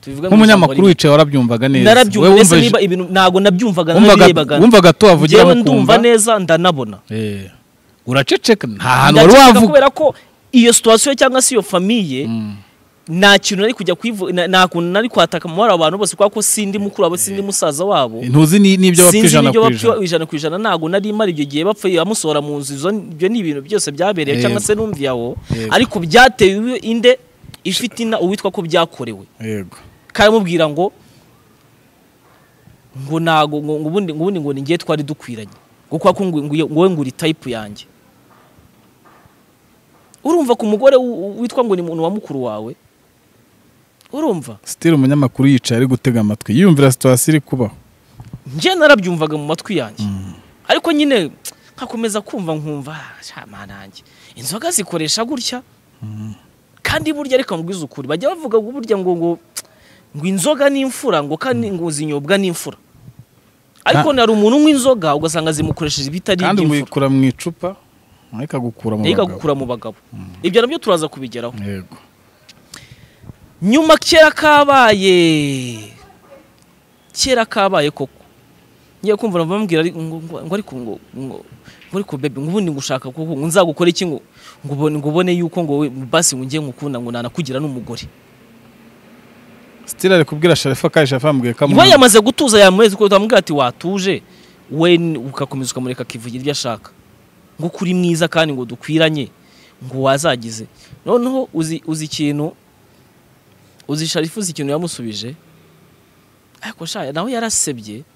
Tubivuge mu ijambo nk'umunyamakuru rimwe. wicaye warabyumvaga neza narabyumva Wowe ndetse wumva- niba ibintu ntabwo nabyumvaga wumvaga narabirebaga wumvaga to njyewe wavugiramo ndumva kumva neza ndanabona Eh, uraceceka nta hantu wari ndaceceka wavuga kubera ko iyo situwasiyo cyangwa se iyo famiye Mm. nta kintu nari kujya kwivu na- nta kuntu nari kwataka mu mabara abantu bose kubera ko sindi mukuru wabo sindi musaza wabo ntuzi ni- n'ibyo bapfa sinzi ijana n'ibyo ku bapfa ijana ijana ku ijana ntabwo nari imara ibyo gihe bapfa amusohora mu nzu izo ibyo ni ibintu byose byabereye cyangwa Yego. se numvi yawo Yego. ariko byatewe inde ifite ina uwitwa ko byakorewe yego karamubwira ngo ngo nago ngo ngo ubundi ngo ubundi ngo ningiye twari dukwiranye ngo kwa ko ngo ngo nguri type yanjye urumva ku mugore wu- wu- witwa ngo ni umuntu wa mukuru wawe urumva sitiri umunyamakuru yicaye ari gutega amatwi yiyumvira situwasiyo iri kubaho njye narabyumvaga mu matwi yanjye ariko nyine nkakomeza kumva nkumva "Ah, sha mana yanjye inzoga zikoresha gutya kandi burya reka mbwize ukuri bajya bavuga ngo burya ngo ngo ngo inzoga n'imfura ngo kandi ngo zinyobwa n'imfura ariko Ka- nari umuntu unywa inzoga ugasanga zimukoresheje ibitari kandi iby'imfura muyikura mu icupa nayo ikagukura mu reka bagabo gukura mu bagabo ibyo nabyo turaza kubigeraho yego nyuma kera kabaye kera kabaye koko ngiye kumva numva bambwira ari- ngo ngo- ngo ariko ngo ngo ngo ariko bebe ngo ubundi ngo ushaka kuko ngo nzagukora iki ngo ngo ubone ngo ubone yuko ngo we- basi ngo ngiye ngukunda ngo nanakugira n'umugore sitiri ari kubwira sharifa kandi sharifa yamubwiye ko iba amwanga. yamaze gutuza yamureze kuko utamubwira ati watuje we ni- ugakomeza ukamureka akivugira ibyo ashaka ngo uko uri mwiza kandi ngo dukwiranye ngo wazagize noneho uzi uzi ikintu uzi sharifu uzi ikintu yamusubije ariko sha nawe yarasebye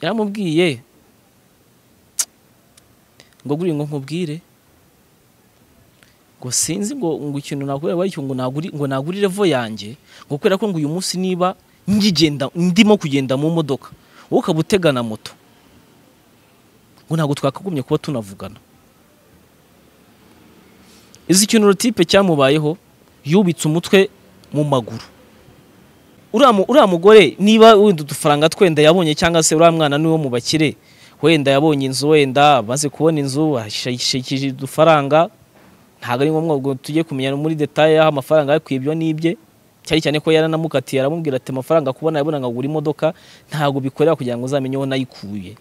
yaramubwiye ngo guri ngo nkubwire ngo sinzi ngo ngo ikintu nakorera ariko ngo naguri ngo naguri revo yanjye ngo kubera ko ngo uyu munsi niba ngigenda ndimo kugenda mu modoka wowe ukaba utega na moto ngo ntabwo twakagumye kuba tunavugana izi ikintu urutipe cyamubayeho yubitse umutwe mu maguru uriya mu- uriya mugore niba wenda udufaranga twenda yabonye cyangwa se uriya mwana niwo mu bakire wenda yabonye inzu wenda amaze kubona inzu ashikije udufaranga ntabwo ari ngombwa ngo tujye kumenya muri detaye aho amafaranga yakwiye ibyo n'ibye cyane cyane ko yaranamukatiye aramubwira ati amafaranga kubona yabona ngo agura imodoka ntabwo bikorera kugira ngo uzamenye aho nayikuye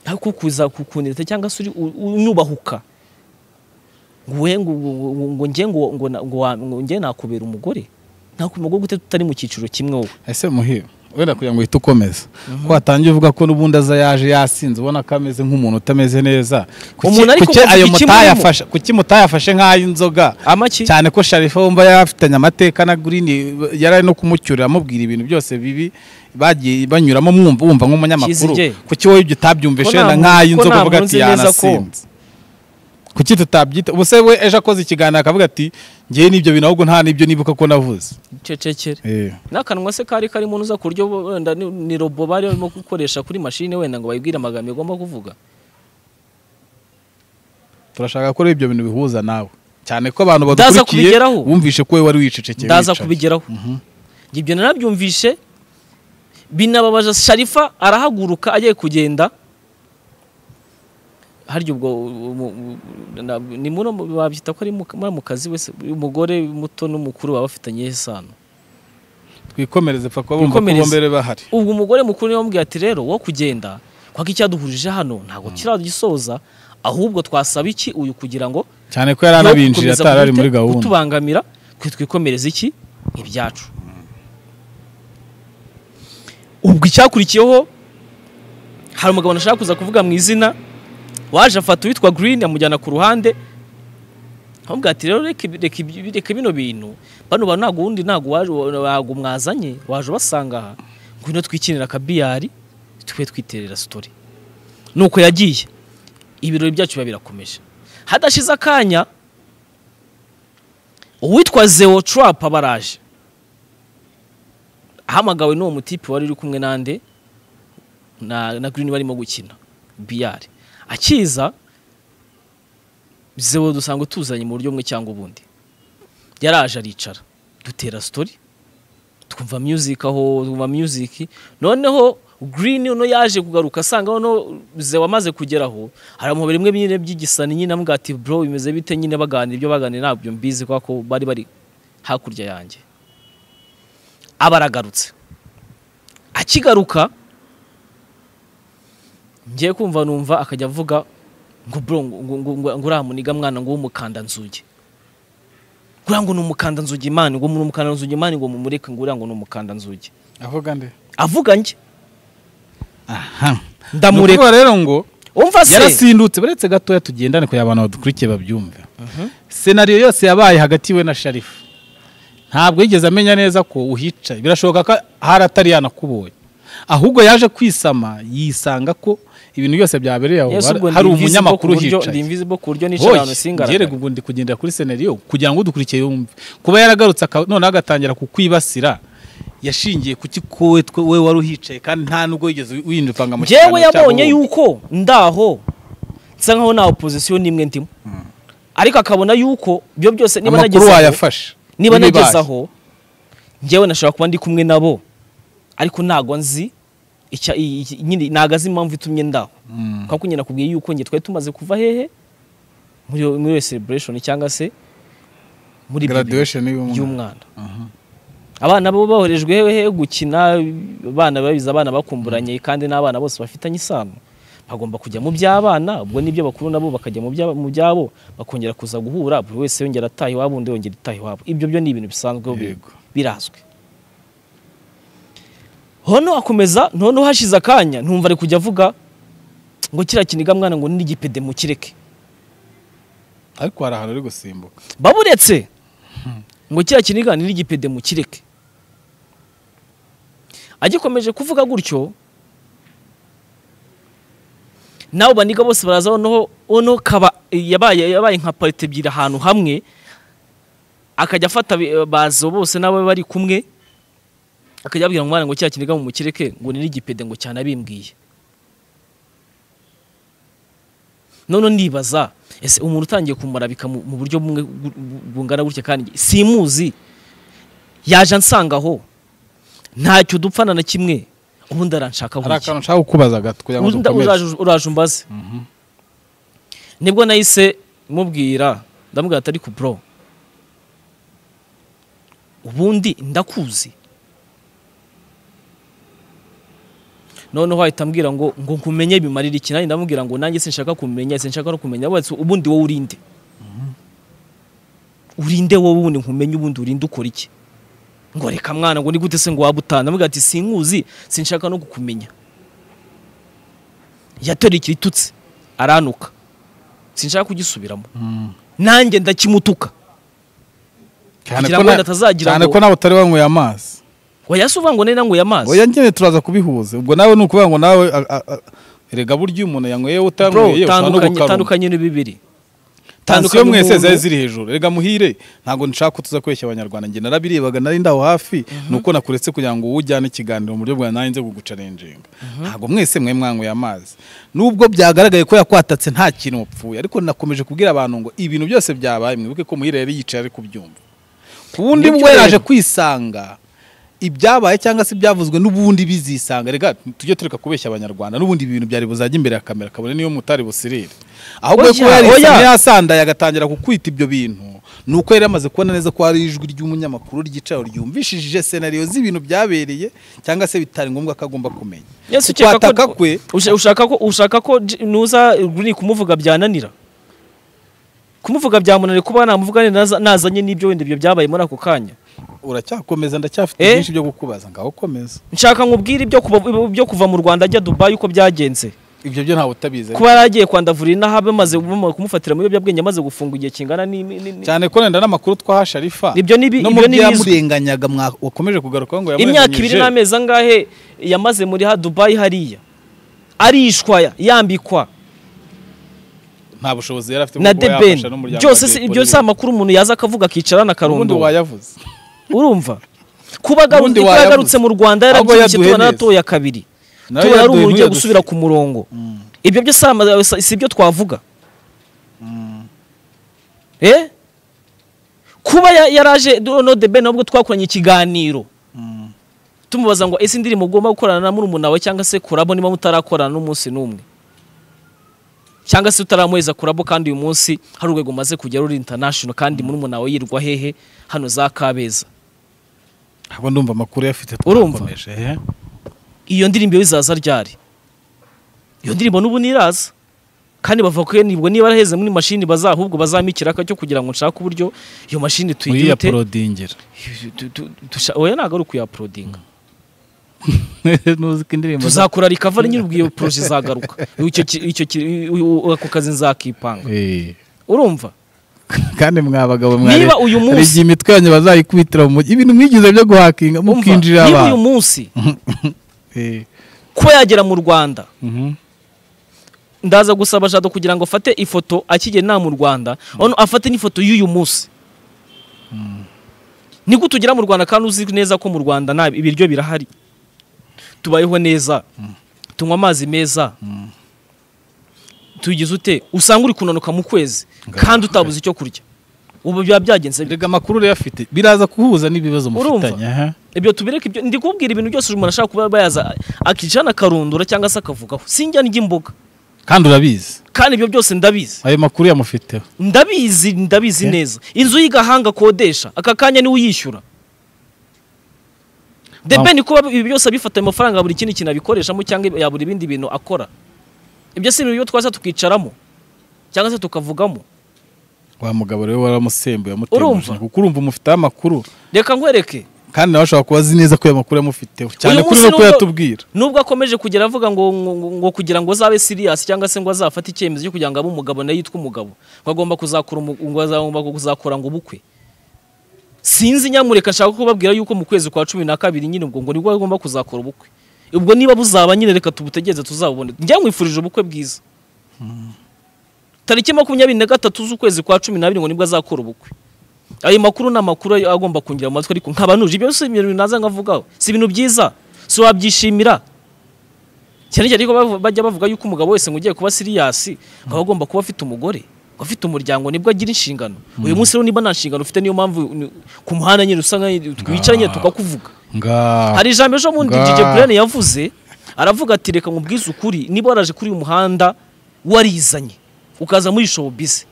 ariko kuza kukundita cyangwa se uri u- unyubahuka ngo we ngo ngo- ngo- ngo njye ngo ngo na- ngo wa- ngo njye nakubera umugore nakubera umugore gute tutari mu cyiciro kimwe wowe ese muhire wenda kugira ngo uhite ukomeza ko watangiye uvuga ko n'ubundi aza yaje yasinze ubona ko ameze nk'umuntu utameze neza Kuki- Umuntu ariko kuki ngo ayo iki mutayafashe kuki mutayafashe nk'ay'inzoga amaki cyane ko sharifa wumva yari afitanye amateka na gurini yari ari no kumucyurira amubwira ibintu byose bibi bagiye banyuramo mwumva wumva nk'umunyamakuru Kizige. kuki wowe ibyo Ko utabyumvishe nta muntu- wenda ko nk'ay'inzoga nta uvuga muntu ati uzi neza ko- yanasinze kuki tutabyita ubuse we ejo akoze ikiganiro akavuga ati ngewe n'ibyo bintu ahubwo nta n'ibyo nibuka ko navuze cecekere Eh. n'akanwa se kari karimo unuza ku buryo wenda ni- ni robo bari barimo gukoresha kuri mashine wenda ngo bayibwire amagambo igomba kuvuga turashaka ko rero ibyo bintu bihuza nawe cyane ko abantu Ndaza badukurikiye kubigeraho. wumvishe ko wowe wari wicecekeye ndaza wicaye. kubigeraho ibyo narabyumvishe binababaza sharifa arahaguruka agiye kugenda harya ubwo umu- umu- na- ni muno mu- babyita ko ari mu- muri mu kazi wese umugore muto n'umukuru baba bafitanye isano twikomereze pfa kuba bumva ko Twikomereze. bombere bahari ubwo umugore mukuru niwe wamubwiye ati rero wo kugenda kwako icyaduhurije hano ntabwo kiragisoza ahubwo twasaba iki uyu kugira ngo cyane ko yari yo anabinjira gukomeza atari ari gute- muri gahunda kutubangamira twe twikomereza iki ibyacu ubwo icyakurikiyeho hari umugabo nashaka kuza kuvuga mu izina waje afata uwitwa Green amujyana ku ruhande ahubwo ati rero reka ibi- reka ibi- reka bino bintu bano bantu ntabwo ubundi ntabwo waje ntabwo mwazanye waje ubasanga aha ngwino twikinira akabiyari twe twiterera sitori nuko yagiye ibirori byacu biba birakomeje hadashize akanya uwitwa zeo trump aba araje ahamagawe n'uwo mutipe wari uri kumwe nande na, na green barimo gukina biyari akiza zeo dusanzwe tuzanye mu buryo bumwe cyangwa ubundi yaraje aricara dutera story twumva music aho twumva music noneho green uno yaje kugaruka asanga noneho zeo amaze kugeraho aramuhobera imwe nyine by'igisani nyine amubwira ati bro bimeze bite nyine baganira ibyo baganira ntabyo mbizi kubera ko bari bari hakurya yanjye aba aragarutse akigaruka ngiye kumva numva akajya avuga ngo bro ngo- ngo- ngo- ngo- ngo uriya muniga mwana ngo w'umukanda nzugi nguriya ngo ni umukanda nzugi imana ngo ni umukanda nzugi imana ngo mumureke ngo uriya ngo ni umukanda nzugi avuga nde avuga njye aha Ndamureka. Ni ukuvuga rero ngo umva se yarasindutse baretse gatoya tugendane kugira abantu badukurikiye babyumve senariyo yose yabaye hagati we na sharifu ntabwo yigeze amenya neza ko uhicaye birashoboka ko hari atari yanakubonye ahubwo yaje kwisama yisanga ko ibintu byose byabereye aho Yesu, ubwo hari ndi invisible ku umunyamakuru buryo- uhicaye ndi invisible ku buryo nicara ahantu yere singaragara ubwo ndi kugendera kuri senariyo kugira ngo udukurikiye yumve kuba yaragarutse aka- noneho agatangira kukwibasira yashingiye ku kikowe we wari uhicaye kandi nta nubwo yigeze winduka ngo amushyikirane njyewe cyangwa yabonye wumve. yuko ndaho nsa nkaho nta opozisiyo n'imwe ndimo ariko akabona yuko ibyo byose niba amakuru nagezeho- wayafashe niba Ibibaye. nageze aho njyewe nashobora kuba ndi kumwe nabo ariko ntago nzi icya- i- i- nyine ntago azi impamvu itumye ndaho Mm. kuko nyine nakubwiye yuko njye twari tumaze kuva hehe muri iyo- muri iyo celebration cyangwa se muri ibyo birori graduation y'umwana y'umwana abana bo boherejwe hehe gukina abana babiza abana bakumburanye kandi n'abana bose bafitanye isano bagomba kujya mu by'abana ubwo n'ibyo bakuru nabo bakajya mu by'aba- mu byabo bakongera kuza guhura buri wese yongera ataha iwabo undi yongera itaha iwabo ibyo byo ni ibintu bisanzwe bi- Yego. birazwi hono akomeza noneho hashize akanya ntumva ari kujya avuga ngo kiriya kiniga mwana ngo n'igipede mukireke ariko hari ahantu ari gusimbuka baburetse ngo kiriya kiniga ni n'igipede mukireke agikomeje kuvuga gutyo nabo baniga bose baraza noneho noneho kaba yabaye yabaye nka parite ebyiri ahantu hamwe akajya afata bi- bazo bose n'abo bari kumwe akajya abwira umwana ngo kiriya kiniga mukireke ngo ni n'igipede ngo cyanabimbwiye none ndibaza ese umuntu utangiye kumurabika mu mu buryo bumwe bu- bu- bungana gutya kandi simuzi yaje ansangaho ntacyo dupfana na kimwe ubundi aranshakaho hari iki? akantu nshaka kukubaza gato kugira ngo Unda- dukomeze uraje- uraje umbaze nibwo nahise mubwira ndamubwira ati ariko bro ubundi ndakuzi noneho ahita ambwira ngo ngo nkumenye bimarira iki nanjye ndamubwira ngo nanjye sinshaka kumenya sinshaka no kumenya Aravuga ati, ubundi wowe urinde urinde wowe ubundi nkumenye ubundi urinde ukora iki ngo reka mwana ngo ni gute se ngo waba utana ndamubwira ati sinkuzi sinshaka no kukumenya yatoreye itutse aranuka sinshaka kugisubiramo Mm. nanjye ndakimutuka cyane kugira ko ngo na- batazagira cyane ngo- ko nawe utari wanyweye amazi wayasi uvuga ngo nari nanyweye oya amazi nyine turaza kubihuza ubwo nawe ni ukuvuga ngo nawe a- a- a- erega burya iyo umuntu yanyweye bro utanyweye tandukanye ushobora no gukaruma tandukanye ni bibiri tansiyo mwese n'umuntu- zari ziri hejuru erega muhire ntabwo nshaka ko tuza kweshya abanyarwanda njye narabirebaga nari ndaho hafi ni uko nakuretse kugira ngo wowe ujyane ikiganiro mu buryo bwa nanjye nze kugucarenjenga ntabwo mwese mwe mwanyweye amazi nubwo byagaragaye ko yakwatatse nta kintu wapfuye ariko nakomeje kubwira abantu ngo ibintu byose byabaye mwibuke ko muhire yari yicaye ari kubyumva ku wundi Nibyo we yaje rero. kwisanga ibyabaye cyangwa se ibyavuzwe n'ubundi bizisanga reka tujye tureka kubeshya abanyarwanda n'ubundi ibi bintu byari buzajya imbere ya kamera kabone niyo mutari busirire ahubwo Oya, ko yari oya. yasandaye agatangira kukwita ibyo bintu ni uko yari yamaze kubona neza ko hari ijwi ry'umunyamakuru ryicaye ryumvishije senariyo z'ibintu byabereye cyangwa se bitari ngombwa ko agomba kumenya Yesu Kuko ukeka kwataka ko kwe usha- ushaka ko ushaka ko j- nuza ni kumuvuga byananira kumuvuga byamunaniye kuba namuvuga neza- nazanye n'ibyo wenda ibyo byabaye muri ako kanya uracyakomeza ndacyafite Eh? byinshi byo kukubaza ngaho komeza nshaka nkubwire ibyo kuva, ibyo kuva mu Rwanda ajya Dubai uko byagenze ibyo byo ntawe utabizi kuba yaragiye kwandavura inaha bamaze bamaze kumufatira mu biyobyabwenge amaze gufunga igihe kingana ni ni- ni- ni- cyane ko wenda n'amakuru twaha sharifa Ibyo ni bi- no mu ibyo ni byo bizwi. yamurenganyaga mwa- wakomeje kugarukaho ngo imyaka ibiri n'amezi angahe yamaze muri ha dubayi hariya arishwa yambikwa nta bushobozi yari afite bwo na kuba debeni yafasha n'umuryango byose wa si- diaspora ibyo si amakuru umuntu yaza akavuga akicara ubundi n'akarundo wayavuze urumva kuba agaru- Ubundi kuba yagarutse wayavuze. mu rwanda Ahubwo yarabyibushye yaduhe tubona neza. aratoya kabiri Nawe tubona ari yaduhe umuntu ugiye ntuyadusibe. gusubira ku murongo ibyo byo si ama- si- si ibyo twavuga Eh? kuba ya- yaraje no debeni ahubwo twakoranye ikiganiro Mm. tumubaza ngo ese indirimbo ugomba gukorana na murumuna we cyangwa se kurabo niba mutarakorana n'umunsi n'umwe cyangwa se utaramuheza kurabo kandi uyu munsi hari urwego umaze kujya ruri international kandi murumuna we yirwa hehe hano za kabeza ahubwo ndumva amakuru yafite Urumva? twakomeje, eh. iyo ndirimbo iyo izaza ryari iyo ndirimbo n'ubu ntiraza kandi bavuga ko nibwo niba araheze muri mashini baza ahubwo bazampa ikiraka cyo kugira ngo nshake uburyo iyo mashini tuyigirute uyiyaporodingira oya ntabwo ari ukuyaporodinga ntuzi ko indirimbo za- tuzakora rikava nyine ubwo iyo poroje izagaruka Icyo ki- icyo ki- ako kazi nzakipanga Eh. urumva kandi mwa bagabo Niba uyu munsi- igihe imitwe yanyu bazayikubitira mu mujyi ibintu mwigize byo guhakinga Umva, mukinjira niba uyu abantu munsi Eh. kuba yagera mu rwanda Mhm. ndaza gusaba jado kugira ngo afate ifoto akigera nta mu rwanda ono afate n'ifoto y'uyu munsi niko tugera mu rwanda kandi uzi neza ko mu rwanda nta ibiryo birahari tubayeho neza tunywa amazi meza tugize ute usanga uri kunanuka mu kwezi kandi utabuze icyo kurya ubu biba byagenze bite? rega amakuru rero afite biraza kuhuza n'ibibazo Urumva? mufitanye aha. ibyo tubireke ibyo ndi kubwira ibintu byose umuntu ashaka kuba bayaza akicara akarundura cyangwa se akavugaho sinjya ndya imboga kandi urabizi kandi ibyo byose ndabizi ayo makuru yamufiteho ndabizi ndabizi Eh? neza inzu y'igahanga akodesha aka kanya niwe uyishyura Wow. debe ni kuba ibi byose abifata ayo mafaranga buri kindi kintu abikoreshamo cyangwa yabura ibindi bintu akora ibyo si ibintu twaza tukicaramo cyangwa se tukavugamo wa mugabo rero waramusembuye Urumva? amutemuje kuko urumva umufiteho amakuru reka nkwereke kandi nawe ashobora kuba azi neza ko ayo makuru yamufiteho cyane Uyu kuri munsi no nubwo- kuyatubwira nubwo akomeje kugera avuga ngo, ngo, ngo- ngo kugira ngo azabe serious cyangwa se ngo azafate icyemezo cyo kugira ngo abe umugabo nayo yitwe umugabo ngo agomba kuzakora umu- ngo azagomba kuzakora ngo ubukwe sinzi nyamureka nshaka kubabwira yuko mu kwezi kwa cumi na kabiri nyine ubwo ngo nibwo agomba kuzakora ubukwe ubwo niba buzaba nyine reka tubutegereze tuzabubone njya nkwifurije ubukwe bwiza tariki makumyabiri na gatatu z'ukwezi kwa cumi n'abiri ngo nibwo azakora ubukwe ayo makuru ni amakuru ayo agomba kungira mu matwi ariko nkaba nuje ibyo si ibintu naza nkavugaho si ibintu byiza si wabyishimira cyane cyane ko bavu- bajya bavuga yuko umugabo wese ngo ugiye kuba siriyasi ngo aba agomba kuba afite umugore ngo afite umuryango nibwo agira inshingano uyu munsi rero niba nta nshingano ufite niyo mpamvu ni- ku muhanda nyine usa nkaho twicara nyine tukakuvuga ngaho hari ijambo ejo bundi Nga. Dj Brain yavuze aravuga ati reka nkubwize ukuri niba waraje kuri uyu muhanda warizanye ukaza muri showbiz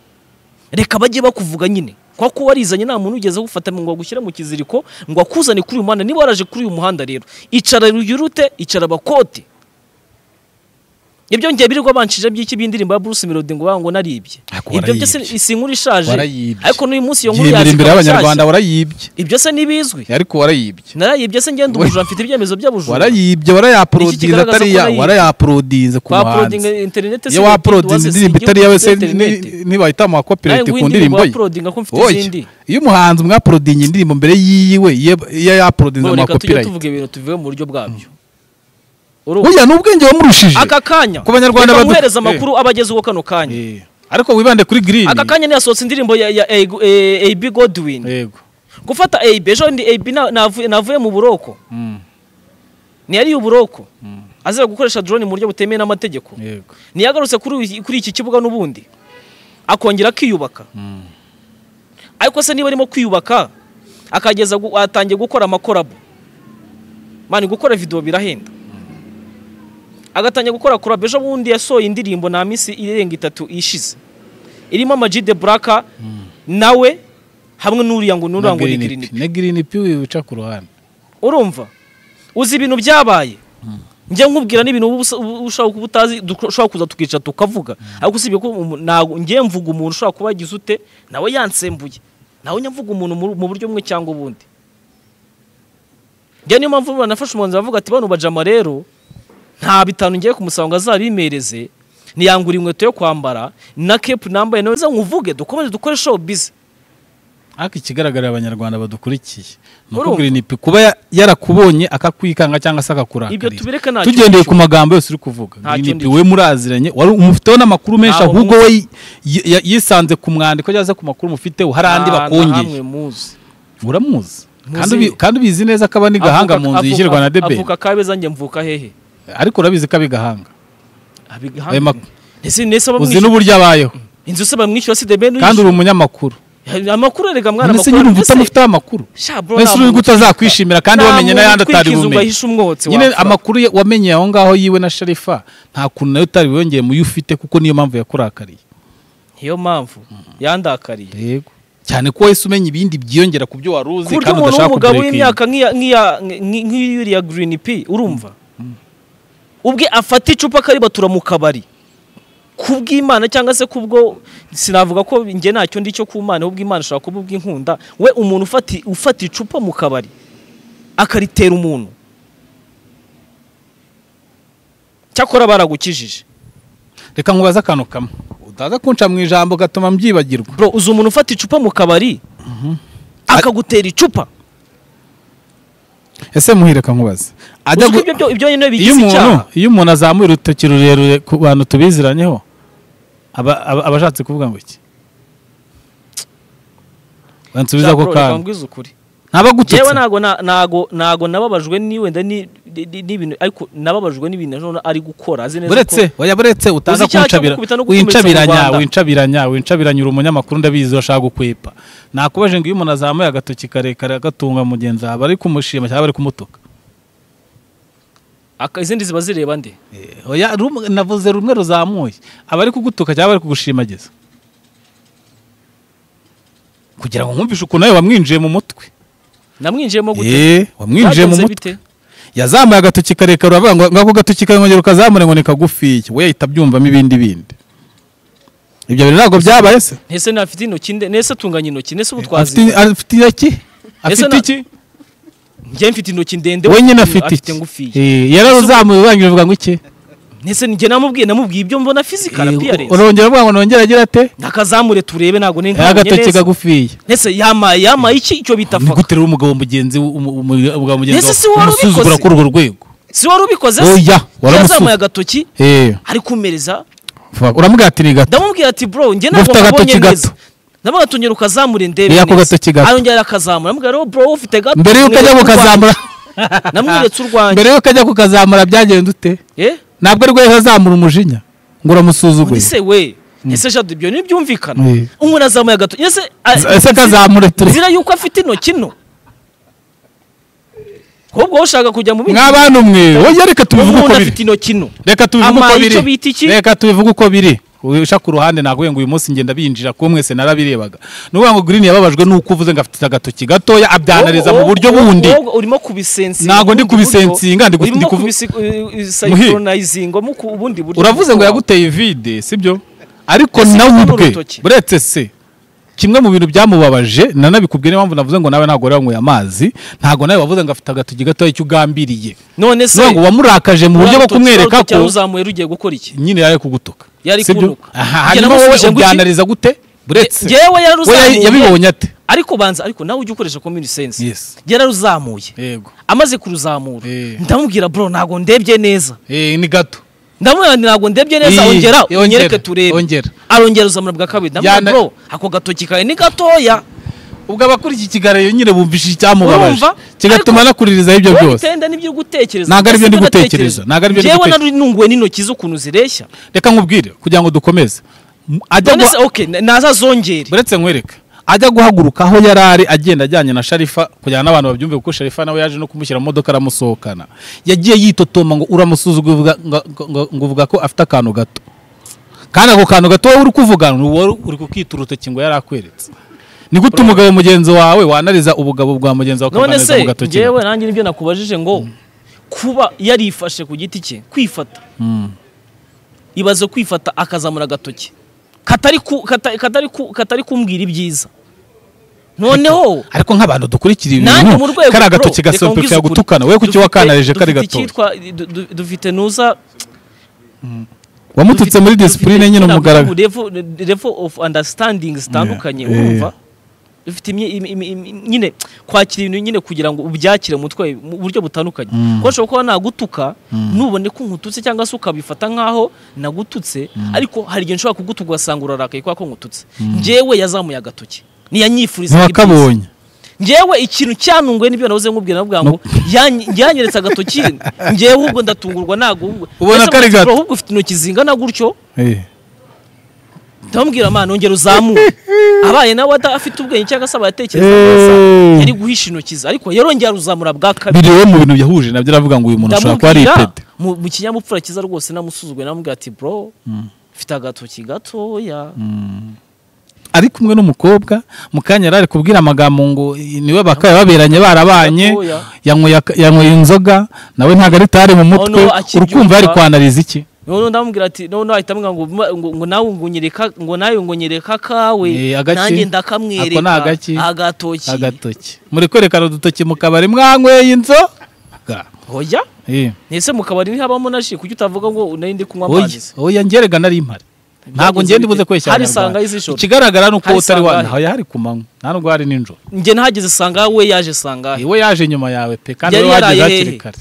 reka bajye bakuvuga nyine kwa ko warizanye nta muntu ugeze agufata ngo agushyire mu kiziriko ngo akuzane kuri uyu muhanda niba waraje kuri uyu muhanda rero icara ruyurute icara abakote ibyo ngiye birirwa banshije by'iki by'indirimbo ya Bruce Melody ngo bavuga ngo naribye Ariko ibyo byose warayibye. si inkuru ishaje Warayibye. ariko n'uyu munsi iyo nkuru yemera yazika imbere nshyashya. y'abanyarwanda warayibye ibyo se ntibizwi ariko warayibye narayibye se ngenda ubujura mfite ibyemezo by'abujura warayibye warayaprodinze kigaragaza ko atari ya warayibye. warayaprodinze ku kwaprodinga muhanzi interineti iyo waprodinze indirimbo itari yawe se ntibayita mu Nawe wakopirete ngo ku indirimbo ndirimbo ye waprodinga ko mfite Oya, izindi. iyo umuhanzi mwaprodinga indirimbo mbere yiyiwe iyo yaprodinze mu reka tujye wakopirete tuvuga ibintu tuvuye mu buryo bwabyo Urumva? burya ni ubwenge wamurushije aka kanya Ku Banyarwanda reka badu- muhereze Eh. amakuru abageze uwo kano kanya Eh, ariko wibande kuri green aka kanya niyasohotse indirimbo ya ya A- A- AB Godwin yego gufata AB ejo ndi AB na- navuye navuye mu buroko Mm, ntiyari uburoko azira gukoresha drone mu buryo butemewe n'amategeko yego ntiyagarutse kuri uyu- kuri iki kibuga n'ubundi akongera akiyubaka Mm. ariko se niba arimo kwiyubaka akageza gu- atangiye gukora amakorabo mani gukora video birahenda agatangiye gukora korabo ejo bundi yasohoye indirimbo nta minsi irenga itatu ishize irimo Ama-G The Black nawe hamwe n'uriya ngo n'uriya ngo ni Green P. ne green pi wica ku ruhande urumva uzi ibintu byabaye njya nkubwira n'ibintu uba usa- uba ushaka kuba utazi duko- ushobora kuza tukicara tukavuga ariko usibye ko umu- ntago- njye mvuga umuntu ushobora kuba yagize ute nawe yansembuye nawe njya mvuga umuntu mu- mu buryo bumwe cyangwa ubundi njya niyo mpamvu banafashe umwanzuro bavuga ati bano bajama rero nta bitanu ngiye kumusaba ngo azabimereze ntiyangura inkweto yo kwambara na kepu nambaye nawe nkuvuge dukomeze dukore show bize ariko ikigaragarira abanyarwanda badukurikiye ni Urumva? ukubwira inipi kuba ya- yarakubonye akakwikanga cyangwa se ibyo akakurakariza tubireka nta tugendeye ku magambo yose uri kuvuga Nta Green kindi P we muraziranye wari umufiteho n'amakuru menshi Ntaho ahubwo we yi- yi- yisanze ku mwandiko cyangwa se ku makuru mufiteho hari andi bakongeye muzi uramuzi Muzi. kandi ubi- kandi ubizi neza ko aba ni gahanga Avuka- mu nzu avuka- yishyirwa na debeli avuka kabeza njye mvuka hehe ariko urabizi ko abi gahanga Ayo abigahanga makuru. ese nese uzi bamwishyura n'uburyo abayeho inzu se bamwishyura si debeli kandi uri umunyamakuru amakuru erega mwana none se amakuru nyine ari- uba utamufiteho amakuru Sha, bro, mbese nta uri muntu gute azakwishimira kandi Nta wamenye muntu n'ayandi utari utwikiriza ngo bumenye ahishe umwotsi nyine wapfa. amakuru ye- wamenye aho ngaho yiwe na sharifa nta kuntu nayo utari wiyongeye mu yo ufite kuko niyo mpamvu yakurakariye niyo mpamvu yandakariye yego cyane ko wahise umenya ibindi byiyongera ku byo wari uzi ku buryo kandi umuntu udashaka w'umugabo kubireka w'imyaka nk'iya- nk'iya- nk- nk'iyuriya girini pi urumva ubwe afata icupa akaribatura mu kabari ku bw'imana cyangwa se kubwo sinavuga ko njye ntacyo ndi cyo ku mana ahubwo imana ishobora kuba ubw'inkunda we umuntu ufati- ufata icupa mu kabari akaritera umuntu cyakora baragukijije reka nkubaze akantu kamwe utaza kunca mu ijambo ugatuma mbyibagirwa bro uzi umuntu ufata icupa mu kabari akagutera icupa ese muhireka nkubaze ajya Uzi ko gu- ibyo byo- ibyo nyine iyo bigize umuntu icyaha iyo umuntu azamuye urutoki rurerure ku bantu tubiziranyeho aba aba- aba ashatse kuvuga ngo iki bansubiza ako Bro, reka kantu mbwize ukuri ntaba agututse jewe ntago na- ntago ntago nababajwe ni wenda ni- ni- ni- n'ibintu ariko nababajwe n'ibintu Jean ari gukora azi neza buretse oya buretse utaza icyaha cyo kuncabira gukubita no gukomeretsa mu wincabiranya Rwanda. wincabiranya wincabiranya uri umunyamakuru ndabizi urashaka gukwepa nakubaje ngo iyo umuntu azamuye agatoki karekare agatunga mugenzi wawe bari kumushima cyangwa bari kumutuka aka- izindi ziba zireba nde Eh, oya rumwe- navuze rumwe ruzamuye abari kugutuka cyangwa bari kugushimagiza kugira ngo nkumvishe ukuntu nawe wamwinjiye mu mutwe namwinjiyemo gute Eh, wamwinjiye mu Byagenze mutwe bite? yazamuye agatoki karekare uravuga ngo ngako agatoki kongera ukazamure ngo ni kagufiya we yahita abyumvamo ibindi bindi ibyo bintu ntabwo byabaye se ntese nafite intoki nde nese atunganya intoki nese ubu afite twazi afite iki afite na- iki njye mfite intoki ndende we nyine afite iki ngufiya Eh, yarazamuye ubangira uvuga ngo iki nese njye namubwiye namubwiye ibyo mbona fizikara Eh, bwiyarenze urongera uvuga ngo nongere agira ate nakazamure turebe ntago ni Eh, agatoki neza kagufiya nese yamaye yamaye iki icyo bita ni faka guterura umugabo mugenzi we- umu- umu- umugabo mugenzi Ese si wawe, wari umusuzugura ubikoze? kuri urwo rwego si wari ubikoze se? oya yazamuye waramusuza agatoki ari kumereza uramubwira ati ni gato ndamubwira ati bro njye Ngo ntabwo ufite agatoki nkabonye neza gato. ndavuga ati ongera ukazamura indebe Iya, ako neza." gatoki gato. arongera akazamura ndamubwira rero bro ufite gato mbere y'uko ajya mweretse kukazamura urwanjye." namweretse urwanjye mbere y'uko ajya kukazamura byagenze ute eh ntabwo aribwo yahise azamura umujinya ngo undi uramusuzuguye se we ese jadu ibyo ntibyumvikana Eh. umuntu azamuye agatoki ese a- ese kazamure ture nzira yuko afite intoki nto ahubwo wowe ushaka kujya mu bindi mwabantu mwe oya reka tubivuge uko umuntu biri afite intoki nto reka tubivuge uko Amaye icyo biri bita iki? reka tubivuge uko biri uca ku ruhande naguye ngo uyu munsi ngenda binjira kuko mwese narabirebaga ni ukuvuga ngo green yababajwe n'uko uvuze ngo afite agatoki gatoya abyanariza mu Wowe- buryo wowe- bundi wowe urimo kubisensinga Ntago ndi ubundi buryo, kubisensinga, ndi gu- urimo ndi kuvu- kubisayikoronayizinga mu ku- ubundi buryo uravuze ngo bw'ubutumwa. yaguteye vide sibyo ariko Ese nawe uru ubwe rutoki? buretse se kimwe mu bintu byamubabaje nanabikubwiye niyo mpamvu navuze ngo nawe ntabwo wari wanyweye amazi ntabwo nawe wavuze ngo afite agatoki gatoya icyo ugambiriye none se niyo ngo wamurakaje mu buryo bwo Urutoki kumwereka rutoki ko yaruzamuye rugiye gukora iki nyine yari kugutuka Yari sibyo kunuka. aha Njye hanyuma wowe namusubije ngo iki? ubyanariza gute buretse ngewe we yararuzamuye yayi- yabibonye ate ariko banza ariko nawe ujye ukoresha common sense Yes. yararuzamuye yego amaze kuruzamura Eh. ndamubwira bro ntabwo ndebye neza Eh, ni gato ndamubwira nti ntabwo ndebye neza Eh, ongera eh, unyereke ongera, turebe ongera. arongera uzamura bwa kabiri ndamubwira Yana- bro ako gatoki kawe ni gatoya ubwo abakurikiye ikiganiro nyine bumvise icyamubabaje Urumva? kigatuma Ariko- anakuririzaho ibyo wowe byose bitenda nibyo uri gutekereza Ntabwo ari byo ndi Ese gutekereza, ntabwo ari byo ndi ngewe gutekereza. narinunguwe n'intoki z'ukuntu zireshya reka nkubwire kugira ngo dukomeze M- ajya none guha- se okay nazazongere buretse nkwereke ajya guhaguruka aho yari ari agenda ajyanye na sharifa kugira ngo n'abantu babyumve kuko sharifa nawe yaje no kumushyira mu modoka aramusohokana yagiye yitotoma ngo uramusuzuguye uvuga- ngo- ngo- ngo uvuga ko afite akantu gato kandi ako kantu gato wowe uri kuvugana ni wowe uri kukita urutoki ngo yari akweretse ni gute umugabo mugenzi wawe wanariza ubugabo bwa mugenzi wawe none ukamuganiriza mu se gatoki ngewe nanjye nibyo nakubajije ngo kuba yarifashe ku giti cye kwifata Mm. ibaze kwifata akazamura agatoki katari ku- kata- katari ku- katari kumbwira ibyiza noneho ariko nk'abantu dukurikira nanjye ibintu mu rwego kari bro, agatoki reka gasompekera nkubwize ukuri. gutukana we kuki Dufite- wakanareje kari dufite gatoki icyitwa- du- du- dufite nuza wamututse muri disipurine nyine umugaragaro level of understanding zitandukanye Yeah. urumva dufite imye- imi- imi- imi- nyine kwakira ibintu nyine kugira ngo ubyakire mutwe mu buryo butandukanye Mm. kuko ushobora kuba nagutuka Mm. nubone ko nkututse cyangwa se ukabifata nkaho nagututse ariko hari igihe nshobora kugutuka ugasanga urarakaye kubera ko nkututse njyewe yazamuye agatoki ntiyanyifuriza ntiwakabonye njyewe ikintu cyantunguye n'ibyo nabuze nkubwira navuga ngo yanyi- yanyeretse agatoki njyewe ahubwo ndatungurwa nagubwo Ubona ko ari gato. ahubwo ufite intoki zingana gutyo Eh. ndamubwira amana ongera uzamuke abaye nawe ata- afite ubwenge cyangwa se abayatekereza neza Eh. yari guhisha intoki ze ariko yarongera aruzamura bwa kabiri biri we mu bintu yahuje nabyo aravuga ngo uyu muntu ashobora kuba ari ndamubwira ipede mu mu kinyabupfura cyiza rwose namusuzuguye namubwira ati bro mfite agatoki gatoya ari kumwe n'umukobwa mu kanya yari ari kubwira amagambo ngo niwe bakaba baberanye barabanye Gatoya. yanyweye aka- yanyweye inzoga nawe ntabwo ari tari mu mutwe no, akibyumva. urukumva yari kwanariza iki noneho ndamubwira ati noneho ahita amubwira ngo ma- ngo ngo nawe ngo nyereka ngo nawe ngo nyereka akawe Eh, agaki? nanjye Ako ni ndakamwereka agaki? agatoki agatoki muri kwerekana udutoki mu kabari mwanyweye inzoga hoya Eh. ese mu kabari ntihabamo na ji kuki utavuga ngo nari ndi kunywa oya amazi se? oya njyerega nari impari ntabwo Byagenze njye ndibuze bite? kweshya Hari Abanyarwanda. sangahe z'ijoro? ikigaragara ni uko Hari utari wa sangahe? ntaho hari ku manywa nta nubwo hari nijoro njye ntahageze sanga we yaje sanga we yaje nyuma yawe pe kandi Yari we wageze yaraye hakiri hehe? kare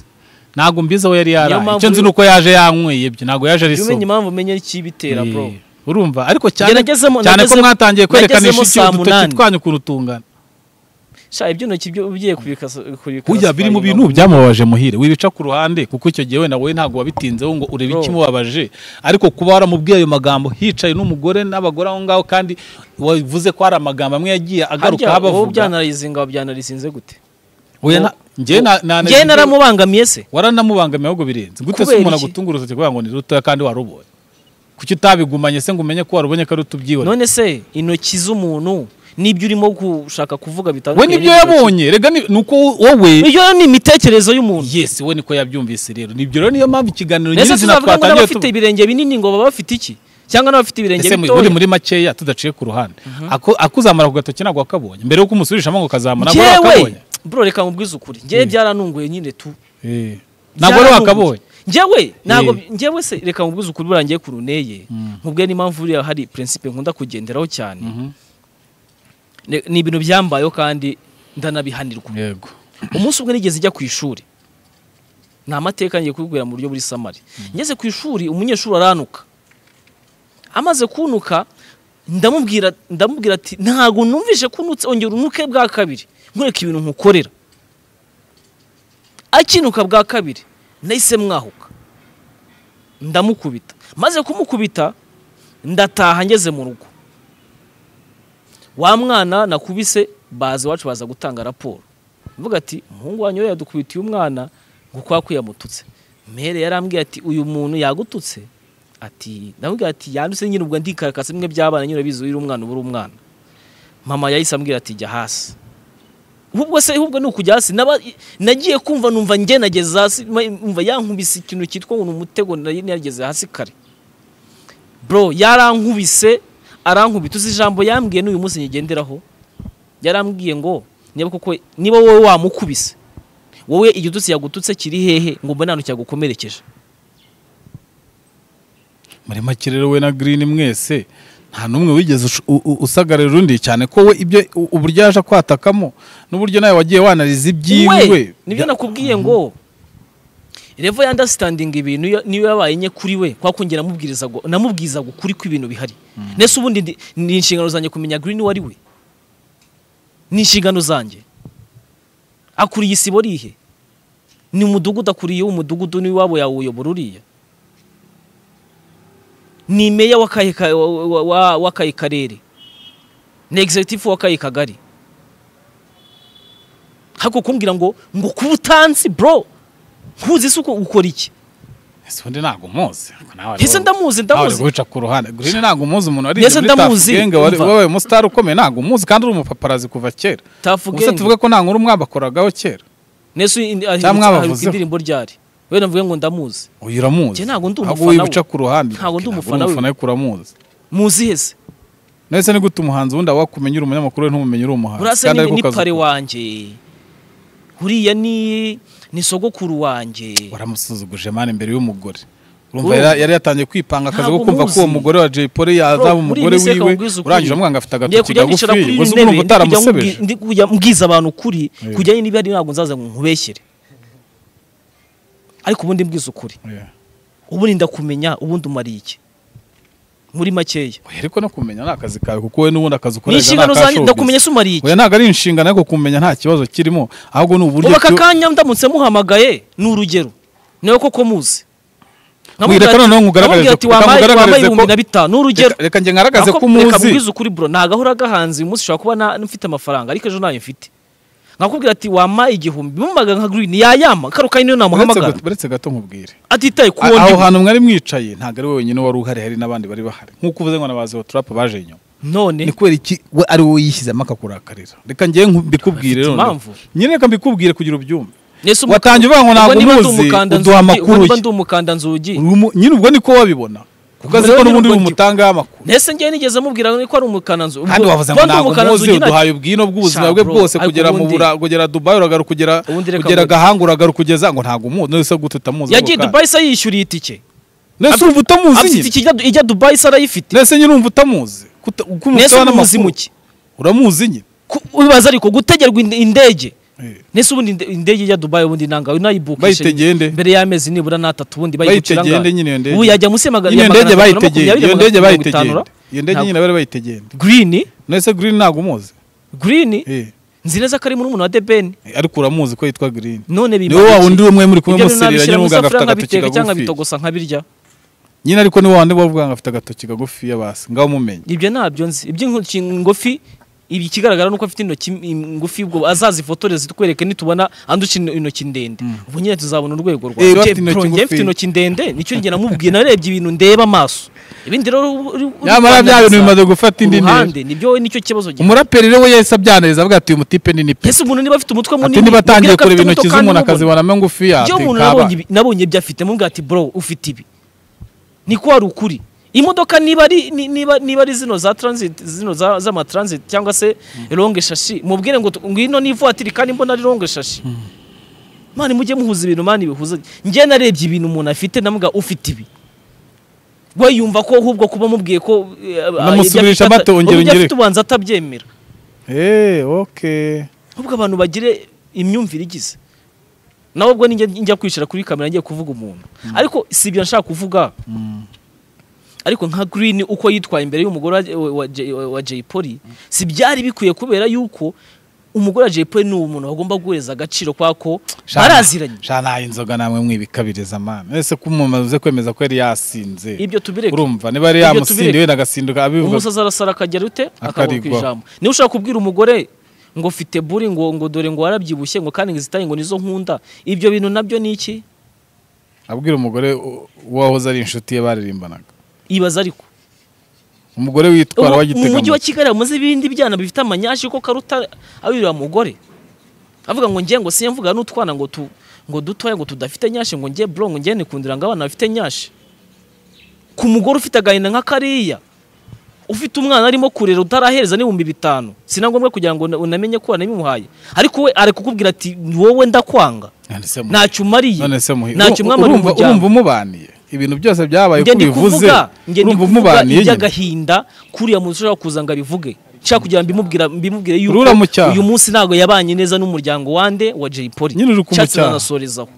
ntabwo mbizi aho yari yaraye mpamvu icyo nzi ni uko yaje yanyweye byo ntabwo yaje ari umenye soba impamvu umenye ikibitera bro Eh, urumva ariko cyane nagezemo- cyane ko nagezemo- mwatangiye kwerekana nagezemo ishusho saa udutoki munani. twanyu ku rutungano sha ibyo ntoki byo ugiye kubikasa kubikasa burya biri mu bintu byamubabaje muhire wibica ku ruhande kuko icyo gihe wenda wowe ntabwo wabitinzeho ngo urebe Bro. ikimubabaje ariko kuba waramubwiye ayo magambo hicaye n'umugore n'abagore aho ngaho kandi wavuze ko hari amagambo amwe yagiye agaruka harya wowe abavuga byanarize ngo byanarisinze gute Oya, na- njyewe na- na- njye naramubangamiye se waranamubangamiye ahubwo birenze gute se Kubera umuntu iki? agutungura urutoki kugira ngo ni rutoya kandi warubonye kuki utabigumanye se ngo umenye ko warubonye ko ari utubyiwe none se intoki z'umuntu n'ibyo urimo gushaka kuvuga bitandukanye we nibyo n'ibyo yabonye rega ni ni uko wowe iyo ni imitekererzo y'umuntu yesi we niko yabyumvise rero nibyo rero niyo mpamvu ikiganiro mbese nyirizina tuzavuga ngo twatangiye n'abafite ibirenge binini ngo baba bafite iki cyangwa n'abafite ibirenge ese mu- bitoya uri muri makeya tudaciye ku ruhande Ako- akuzamara ku gatoki ntabwo wakabonye mbere yuko umusubirishamo ngo ukazamara ntabwo wari njyewe wakabonye bro reka nkubwize ukuri njyewe byaranunguye nyine tu Eh, ntabwo wari wakabonye njyewe ntabwo Eh. njyewe se reka nkubwize ukuri buriya ngiye ku runeye nkubwiye n'impamvu buriya hari principe nkunda kugenderaho cyane Mhm. Ne- ni ibintu byambayeho kandi ndanabihanirwa yego umunsi umwe nigeze njya ku ishuri ni amateka ngiye kubibwira mu buryo buri samari ngeze ku ishuri umunyeshuri aranuka amaze kunuka ndamubwira ndamubwira ati ntabwo numvise ko unutse ongera unuke bwa kabiri nkwereka ibintu nkukorera akinuka bwa kabiri nahise mwahuka ndamukubita maze kumukubita ndataha ngeze mu rugo wa mwana nakubise baza iwacu baza gutanga raporo mvuga ati umuhungu wanyu we yadukubitiye umwana ngo kwa ko yamututse mere yarambwiye ati uyu muntu yagututse ati ndamubwira ati yandutse nyine ubwo ndikarakase bimwe by'abana nyine bizi uri umwana uba uri umwana mama yahise ambwira ati jya hasi ubwo se ahubwo ni ukujya hasi Naba- nagiye kumva numva njye nageze hasi umva yankubise ikintu cyitwa ngo ni umutego nari nageze hasi kare bro yarankubise arankubita uzi ijambo yambwiye n'uyu munsi nyigenderaho yarambwiye ngo niba koko niba wowe wamukubise wowe igitutsi yagututse kiri hehe ngo mbone ahantu cyagukomerekeje muri make rero we na green mwese nta n'umwe wigeze ush- u- u- usagarira undi cyane ko we ibyo u- uburyo yaje kwatakamo n'uburyo nawe wagiye wanariza ibyiwe we nibyo nakubwiye ngo revo ya understanding ibintu yo- niyo yabaye nye kuri we kwa kongera amubwiriza ngo- namubwirizaga ukuri kw'ibintu bihari nese ubundi ndi- ni inshingano zanjye kumenya green uwo ari we ni inshingano zanjye akuriye isibo rihe ni umudugudu akuriye umudugudu n'iwabo yawuyobora uriya ni meya w'akahe ka- wa- wa- wa- w'akahe karere ni executive w'akahe kagari hako kumbwira ngo ngo kuba utanzi bro nkuzi se uko ukora iki ese undi ntabwo muzi ese ndamuzi ndamuzi ndamuzi wica ku ruhande green ntabwo umuzi umuntu wari Ese ndamuzi, umva. wabaye umusitari ukomeye ntabwo umuzi kandi uri umupaparazi kuva kera gusa tafugenge tuvuge ko nta nkuru mwabakoragaho kera nese indi- ahindutse- mwabavuzeho. indirimbo ryari we navuga ngo ndamuzi uyu uramuzi Njye ntabwo ndi Ahubwo umufana wibica we. ku ruhande Ntabwo ndi Ntabwo uri umufana we. umufana we kuramuzi muzi hese none se ni gute umuhanzi wundi wakumenya uri umunyamakuru we ntumumenye uri umuhanzi urasa kandi ni, ariko ni ukaza- pare wanjye uriya ni ni sogokuru wanjye waramusuzuguje mani imbere y'umugore urumva Urumva. yari- yari yatangiye kwipanga akazi ko Ntabwo kumva ko uwo muzi. mugore wa Jay Polly yazaba Bro, muri umugore iyi minsi wiwe reka nkubwize ukuri. urangije amwanga afite ngiye agatoki kujya kagufi nicara kuri gusa iyi ntebe urumva ndi kujya utaramusebeje nkubwi- ndi kujya mbwiza abantu ukuri Yeah. kujyanye niba ari ntabwo nzaza ngo nkubeshyere ariko ubundi mbwiza ukuri Yeah. ubundi ndakumenya ubundi umariye iki muri makeya Oya, ariko no kumenya ni akazi kawe kuko we n'ubundi akazi ni ukorera ni inshingano zanjye ndakumenya akashobora se umariye iki oya ntabwo ari inshingano ariko kumenya nta kibazo kirimo ahubwo ni uburyo ubu aka cyo- kanya ndamutse muhamagaye ni urugero niwe koko muzi Wireka noneho nkugaragarize nkamubwira ati ko- wambaye nkamugaragarize wambaye ko- ibihumbi na bitanu ni urugero Reka- reka njye ngaragaze ko umuzi mubwize ukuri bro ntago ahora gahanze uyu munsi ushobora kuba na- mfite amafaranga ariko ejo nayo mfite nkakubwira ati wampaye igihumbi bumubaga nka green yayama karo kanya niyo Uretse namuhamagara gato- uretse gato nkubwire atitaye ku A- wundi aho hantu mwari mwicaye ntabwo ari we wenyine wari uhari hari n'abandi bari bahari nk'uko uvuze ngo nabazi turapu baje inyuma none ni kubera iki we ari wowe yishyizemo akakurakarira reka ngewe nku- mbikubwire Afite noneho. impamvu. nyine reka mbikubwire kugira ubyumve Ese umu- watangiye uvuga ngo ubwo ntabwo niba ndi ntuzi, umukanda uduha nzugi- ubwo amakuru niba ye. ndi umukanda nzugi Uri umu- nyine ubwo niko wabibona kuko azi Rero ko nyine n'ubundi ubwo uri ndi- bumutanga amakuru Nese njye nigeze mubwira ko ari umukanda nzu. kandi wavuze ngo Ubundi ntabwo umukana muzi nzugi nta- uduhaye ubwino bw'ubuzima Sha, bwe bro, bwose ariko kugera mu ubundi- bura kugera Dubai uragaru kugera Ubundi reka kugera ngo- Gahanga uragaru kugeza ngo ntabwo umuzi none se gute utamuzi Yagiye ako kanya? Dubai se yishyuriye itike. nese urumva utamuzi Afite nyine itike ijya- ijya Dubai se arayifite. nese nyine urumva utamuzi Kuta- uko Nese umutaho umuzi n'amakuru. muki. uramuzi nyine Ku- Ubibaza ariko gutegerwa inde- indege. Eh. Nese ubundi inde- indege ijya Dubai ubundi nanga unayibukisha. Bayitegeye nde? Mbere y'amezi nibura n'atatu ubundi bayigucira Bayitegeye nde angahe? nyine iyo ndege? Ubu yajya munsi y'amaga- iyo y'amagana ndege atatu na bayitegeye makumyabiri, iyo magana ndege atatu na bayitegeye mirongo itanu. iyo ndege nyine bari bayitegeye Green, nese green ntabwo umuzi Green, Eh. nzi neza ko ari muri umuntu wa Deben. ariko uramuzi ko yitwa green None niwe bimara wa iki? wundi umwe muri kumwe Ibyo bintu muserera nabishyira nyine mu umuganga afite isafuriya agatoki nkabiteka cyangwa kagufi bitogosa nkabirya. nyine ariko ni wa wundi wavuga ngo afite agatoki kagufi yabasi ngaho umumenye ibyo ntabyo nzi iby'intoki ngufi ibi ikigaragara nuko afite intoki im- ngufi ubwo azazifotoreze zitwereke nitubona anduca ino- intoki ndende ubu nyine tuzabona urwego rwawe Eh, uriya Je- afite intoki Pro, njye ngufi. mfite intoki ndende nicyo njye namubwiye narebye ibintu ndeba amaso ibindi rero uri- uri- uri nyamara bya bintu kwandagiza bimaze gufata indi ntera uruhande nibyo wowe nicyo kibazo gifite umuraperi rero we yahise abyanariza avuga ati uyu mutipe ni ni pe ese umuntu niba afite umutwe ati munini niba atangiye mubwire ko kureba afite intoki muto kandi z'umuntu umubona. akazibonamo ngufiya Iyo umuntu nabonye ibi- nabonye ibyo afite mubwira ati bro ufite ibi ni ko hari ukuri imodoka niba ari ni- niba niba ari zino za transit zino za- z'ama transit cyangwa se longue shashi mubwire ngo tu- ngwino ni ivatiri kandi mbona ari longue shashi mani mujye muhuza ibintu mani bihuza njye narebye ibintu umuntu afite namuga ufite ibi we yumva ko ahubwo kuba mubwiye ko eh, ah, ibyo Namusubirisha afite ata- bato, ongera ibyo afite ungereke. ubanza atabyemera eee oke ahubwo abantu bagire imyumvire igize nawe ubwo ninjya njya kwicara kuri kamera ngiye kuvuga umuntu ariko si ibyo nshaka kuvuga ariko nka green uko yitwaye imbere y'umugore wa, wa, wa, wa, wa Jay Polly si byari bikwiye kubera yuko umugore wa Jay Polly ni umuntu bagomba guhereza agaciro kwa ko baraziranye shana inzoga namwe mwibikabiriza mama ese ko umuntu uze kwemeza ko yari yasinze ibyo tubireke urumva niba yari Ibyo yamusindiye tubireke. wenda agasinduka abivuga umusazi arasara akagera ute akabura ku Akarigwaho. ijambo niba ushaka kubwira umugore ngo mfite buri ngo ngo dore ngo warabyibushye ngo kandi ngo izitaye ngo nizo nkunda ibyo bintu nabyo ni iki abwira umugore u- uwahoze ari inshuti ye baririmbanaga ibaza ariko umugore witwara Ubu mu wagitega mujyi wa kigali hamaze ibindi byana bifite amanyashi ko karuta abiriwe mugore avuga ngo ngiye ngo siye mvuga n'utwana ngo tu ngo dutoya ngo tudafite nyashi ngo ngiye bro ngo ngiye nikundira ngo abana bafite nyashi ku mugore ufite agahinda nka kariya ufite umwana arimo kurera utarahereza n'ibihumbi bitanu si na ngombwa kugira ngo una- unamenye ko wanabimuhaye ariko we ari kukubwira ati wowe ndakwanga ntacyo umariye none se muhi ntacyo umwamara urumva umuryango urumva umubaniye ibintu byose byabaye njye ko ndi bivuze kuvuga njye ndi urumva kuvuga umubaniye nyine iby'agahinda kuriya muntu ushobora kuza ngo abivuge nshaka kugira ngo mbimubwira mbimubwire yuko Rura mu cyaha. uyu munsi ntabwo yabanye neza n'umuryango wande wa Jay Polly Nyine uri ku Nshatse mucyaha. nanasorezaho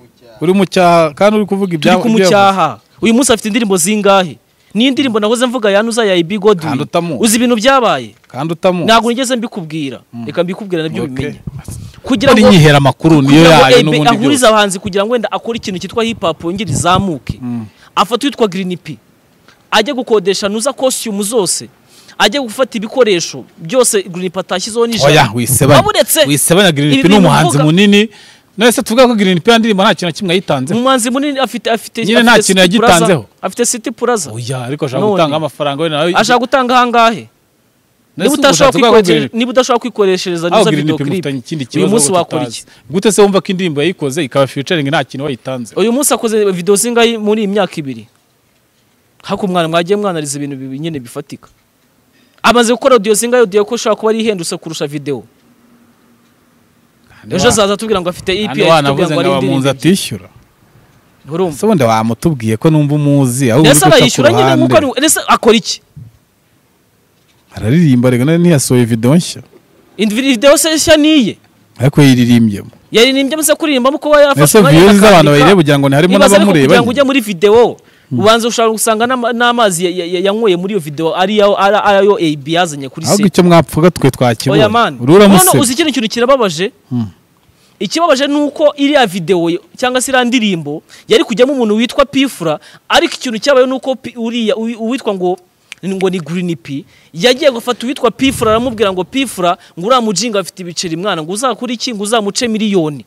uri mu cyaha kandi uri kuvuga turi ibya- ibyo yavuze. kumucyaha uyu munsi afite indirimbo zingahe niyo indirimbo nahoze mvuga yanuza ya Ibi Kandi Godwin utamuzi. uzi ibintu byabaye kandi utamuzi ntabwo nigeze mbikubwira reka mbikubwira nabyo Okay. bimenye kugira ari ngo nyihera amakuru niyo kugira ngo yayo Ebe n'ubundi ahurize byose abahanzi kugira ngo wenda akore ikintu cyitwa hip hop yongere izamuke afata uwitwa Green P ajye gukodesha nuza costume zose ajye gufata ibikoresho byose Green P atashyizeho oya n'ijana wisebanya waburetse wisebanya ibi grinipi ni bintu umuhanzi uvuga- munini none se tuvuga ko grinipi yandirimbo nta kintu na kimwe yayitanzeho umuhanzi munini afite afite Nyine nta afite kintu City Plaza, yagitanzeho. afite City Plaza oya ariko ashaka None. gutanga amafaranga we nawe ashaka gutanga ahangahe None niba se ubwo udashobora kwikoreshereza ushatse kuvuga ko Green- niba udashobora kwikoreshereza aho nuza Green video P clip mufitanye ikindi kibazo uyu munsi ahubwo wakora tutazi. iki gute se wumva ko indirimbo yayikoze ikaba featuring nta kintu wayitanze uyu munsi akoze video zingahe muri iyi myaka ibiri hakumwana mwagiye mwanariza ibintu bibi- nyine bifatika amaze gukora audio zingahe audio ko ushobora kuba ari ihendutse kurusha video Hano ejo wa- azaza atubwira ngo afite EP hano wanavuze ngo abamunzi atishyura urumva se ubundi wamutubwiye ko numva umuzi aho ndetse uri guca ku abayishyura nyine nk'uko ruhande ari- ndetse akora iki araririmba reka nawe ntiyasohoye videwo nshya Indi video se nshya niye ariko yiririmbye yaririmbye amaze kuririmbamo kuba yafashe ese umwanya views z'abantu akandika. bayireba ugira ngo ni harimo Nibaza ariko kugira n'abamureba ngo ujye muri video ubanza ushobora gusanga n'ama- n'amazi ya- ya- ya- yanyweye muri iyo video ari yo- ari- ari ayo AB yazanye kuri ahubwo se icyo mwapfuga twe twakibonye oya mani uri uramuseka uzi kino kintu kirababaje ikibabaje ni uko iriya videwo cyangwa se iriya ndirimbo yari kujyamo umuntu witwa pifura ariko ikintu cyabaye ni uko Pi- uriya uwi- uwitwa ngo ngo ni green p yagiye gufata uwitwa pifura aramubwira ngo pifura ngo uriya mujinga afite ibiceri mwana ngo uzakore iki ngo uzamuce miliyoni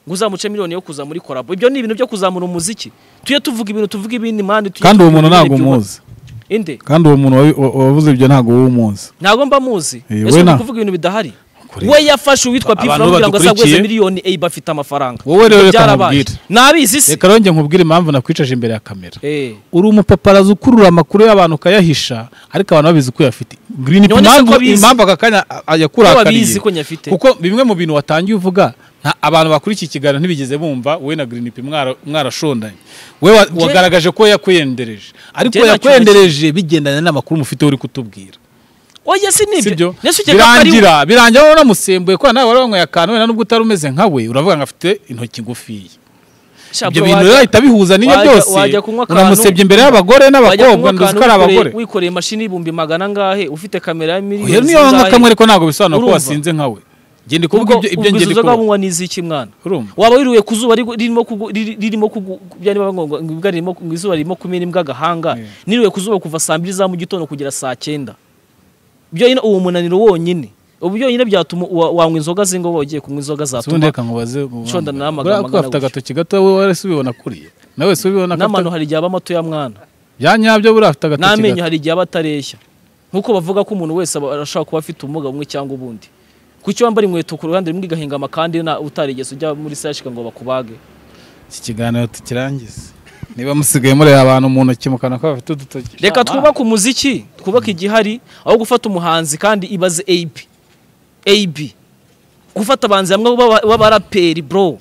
ngo uzamuce miliyoni yo kuza muri korabo ibyo ni ibintu byo kuzamura umuziki tujye tuvuga ibintu tuvuga ibindi mani tujye kandi uwo tuvuga muntu ibintu ntabwo byubaka- umuzi inde kandi uwo muntu wabi- wa- wavuze ibyo ntabwo wowe umuzi ntabwo mba muzi Eh, ese we ni na- kuvuga ibintu bidahari Kure. we yafashe uwitwa Abantu pifura kugira ngo asagweze badukurikiye. miliyoni eyi bafite amafaranga Wowe rero Ibyo reka byarabaye. nkubwire. nabizi se reka rongera nkubwire impamvu nakwicaje imbere ya kamera Eh. uri umupaparazi ukurura amakuru y'abantu ukayahisha ariko abantu babizi ko uyafite green None se impamvu ko abizi? impamvu aka kanya ko yakurakariye babizi ko nyafite kuko bimwe mu bintu watangiye uvuga nta abantu bakurikiye ikiganiro ntibigeze bumva wowe na green p mwarashondanye we wa- wagaragaje ko yakwendereje ariko Njye nta yakwendereje bigendanye n'amakuru mufite uri kutubwira oya si nibyo sibyo nese ukeka ko ari we birangira birangira wowe unamusembuye kubera nawe wari wanyweye akantu wenda nubwo utari umeze nka we uravuga ngo afite intoki ngufiya Sha, ibyo bro, bintu wajya- rero ahita bihuza n'iyo wajya- byose wajya kunywa akantu- uramusebye imbere y'abagore wajya n'abakobwa kunywa nduzi akantu ko ari wikoreye- abagore wikoreye imashini y'ibihumbi magana angahe ufite kamera ya rero miliyoni niyo wanywa kamwe zingahe ariko ntabwo bisobanura ko Urumva? wasinze nka we ngende kuvuga ubwo ibyo- ibyo ubwo ngende izo nzoga kuvuga bunywa ni iziki mwana urumva waba wiruye ku zuba rigu- ririmo kugu- riri- ririmo kugu- byari bibaye ngo- ngo imbwa ririmo- ngo izuba ririmo kumena imbwa agahanga Yeah. niruye ku zuba kuva saa mbiri za mu gitondo kugera saa cyenda byonyine uwo munaniro wonyine ubu byonyine byatuma wa- wanywa inzoga zingo uba ugiye kunywa inzoga ubundi zatuma reka nkubaze Shonda nta magambo buriya ko angana afite gutyo. agatoki gato wowe wari si ubibona kuriya nawe si ubibona ko n'amano afite hari igihe aba mato ya mwana bya nyabyo buriya afite agatoki n'amenyo gato hari igihe aba atareshya nk'uko bavuga ko umuntu wese aba- arashobora kuba afite ubumuga bumwe cyangwa ubundi kuki wambara inkweto ku ruhande rumwe igahingama kandi na utarigeze ujya muri sashika ngo bakubage iki kiganiro tukirangize niba musigaye mureba abantu mu ntoki mu kanwa ko bafite udutoki reka Shama. twubake umuziki twubake igihari aho gufata umuhanzi kandi ibaze ab ab gufata abanzi hamwe b'aba- b'abaraperi bro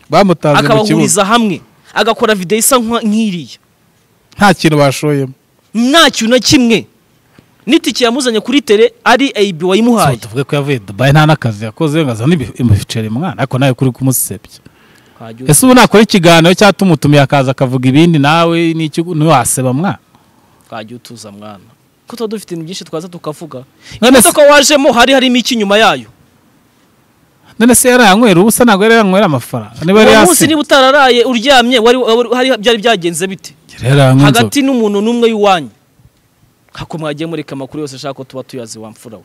bamutaze mu kibuga akabahuriza hamwe agakora videwo isa nka- nk'iriya nta kintu bashoyemo nta kintu na kimwe n'itike yamuzanye kuri tere ari ab wayimuhaye so tuvuge ko yavuye dubayi nta n'akazi yakoze ngo azane ibi- ibiceri mwana ariko nawe kuri kumusebya Hajya uza. ese ubu nakora ikiganiro cyangwa tumutumiye akaza akavuga ibindi nawe n'icyo ntiwaseba mwana twajya utuza mwana ko tuba dufite ibintu byinshi twaza tukavuga None imodoka wajemo hari harimo iki inyuma yayo none se yarayanywera ubusa ntabwo yari yanywera amafaranga niba yari uwo munsi yasize niba utararaye uryamye wari wari- hari byari byagenze bite yari yaranywa inzoga hagati n'umuntu n'umwe w'iwanyu hako mwagiye mureka amakuru yose ashaka ko tuba tuyazi wa mfura we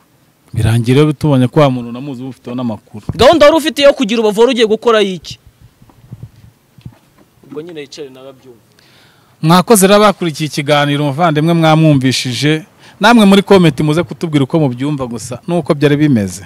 birangira iyo tubonye ko wa muntu unamuzi uba ufiteho n'amakuru gahunda wari ufite yo kugira ubavura ugiye gukora y'iki ubwo nyine yicare nawe abyumva mwakoze rero bakurikiye ikiganiro umuvandimwe mwamwumvishije namwe muri komenti muze kutubwira uko mubyumva gusa n'uko byari bimeze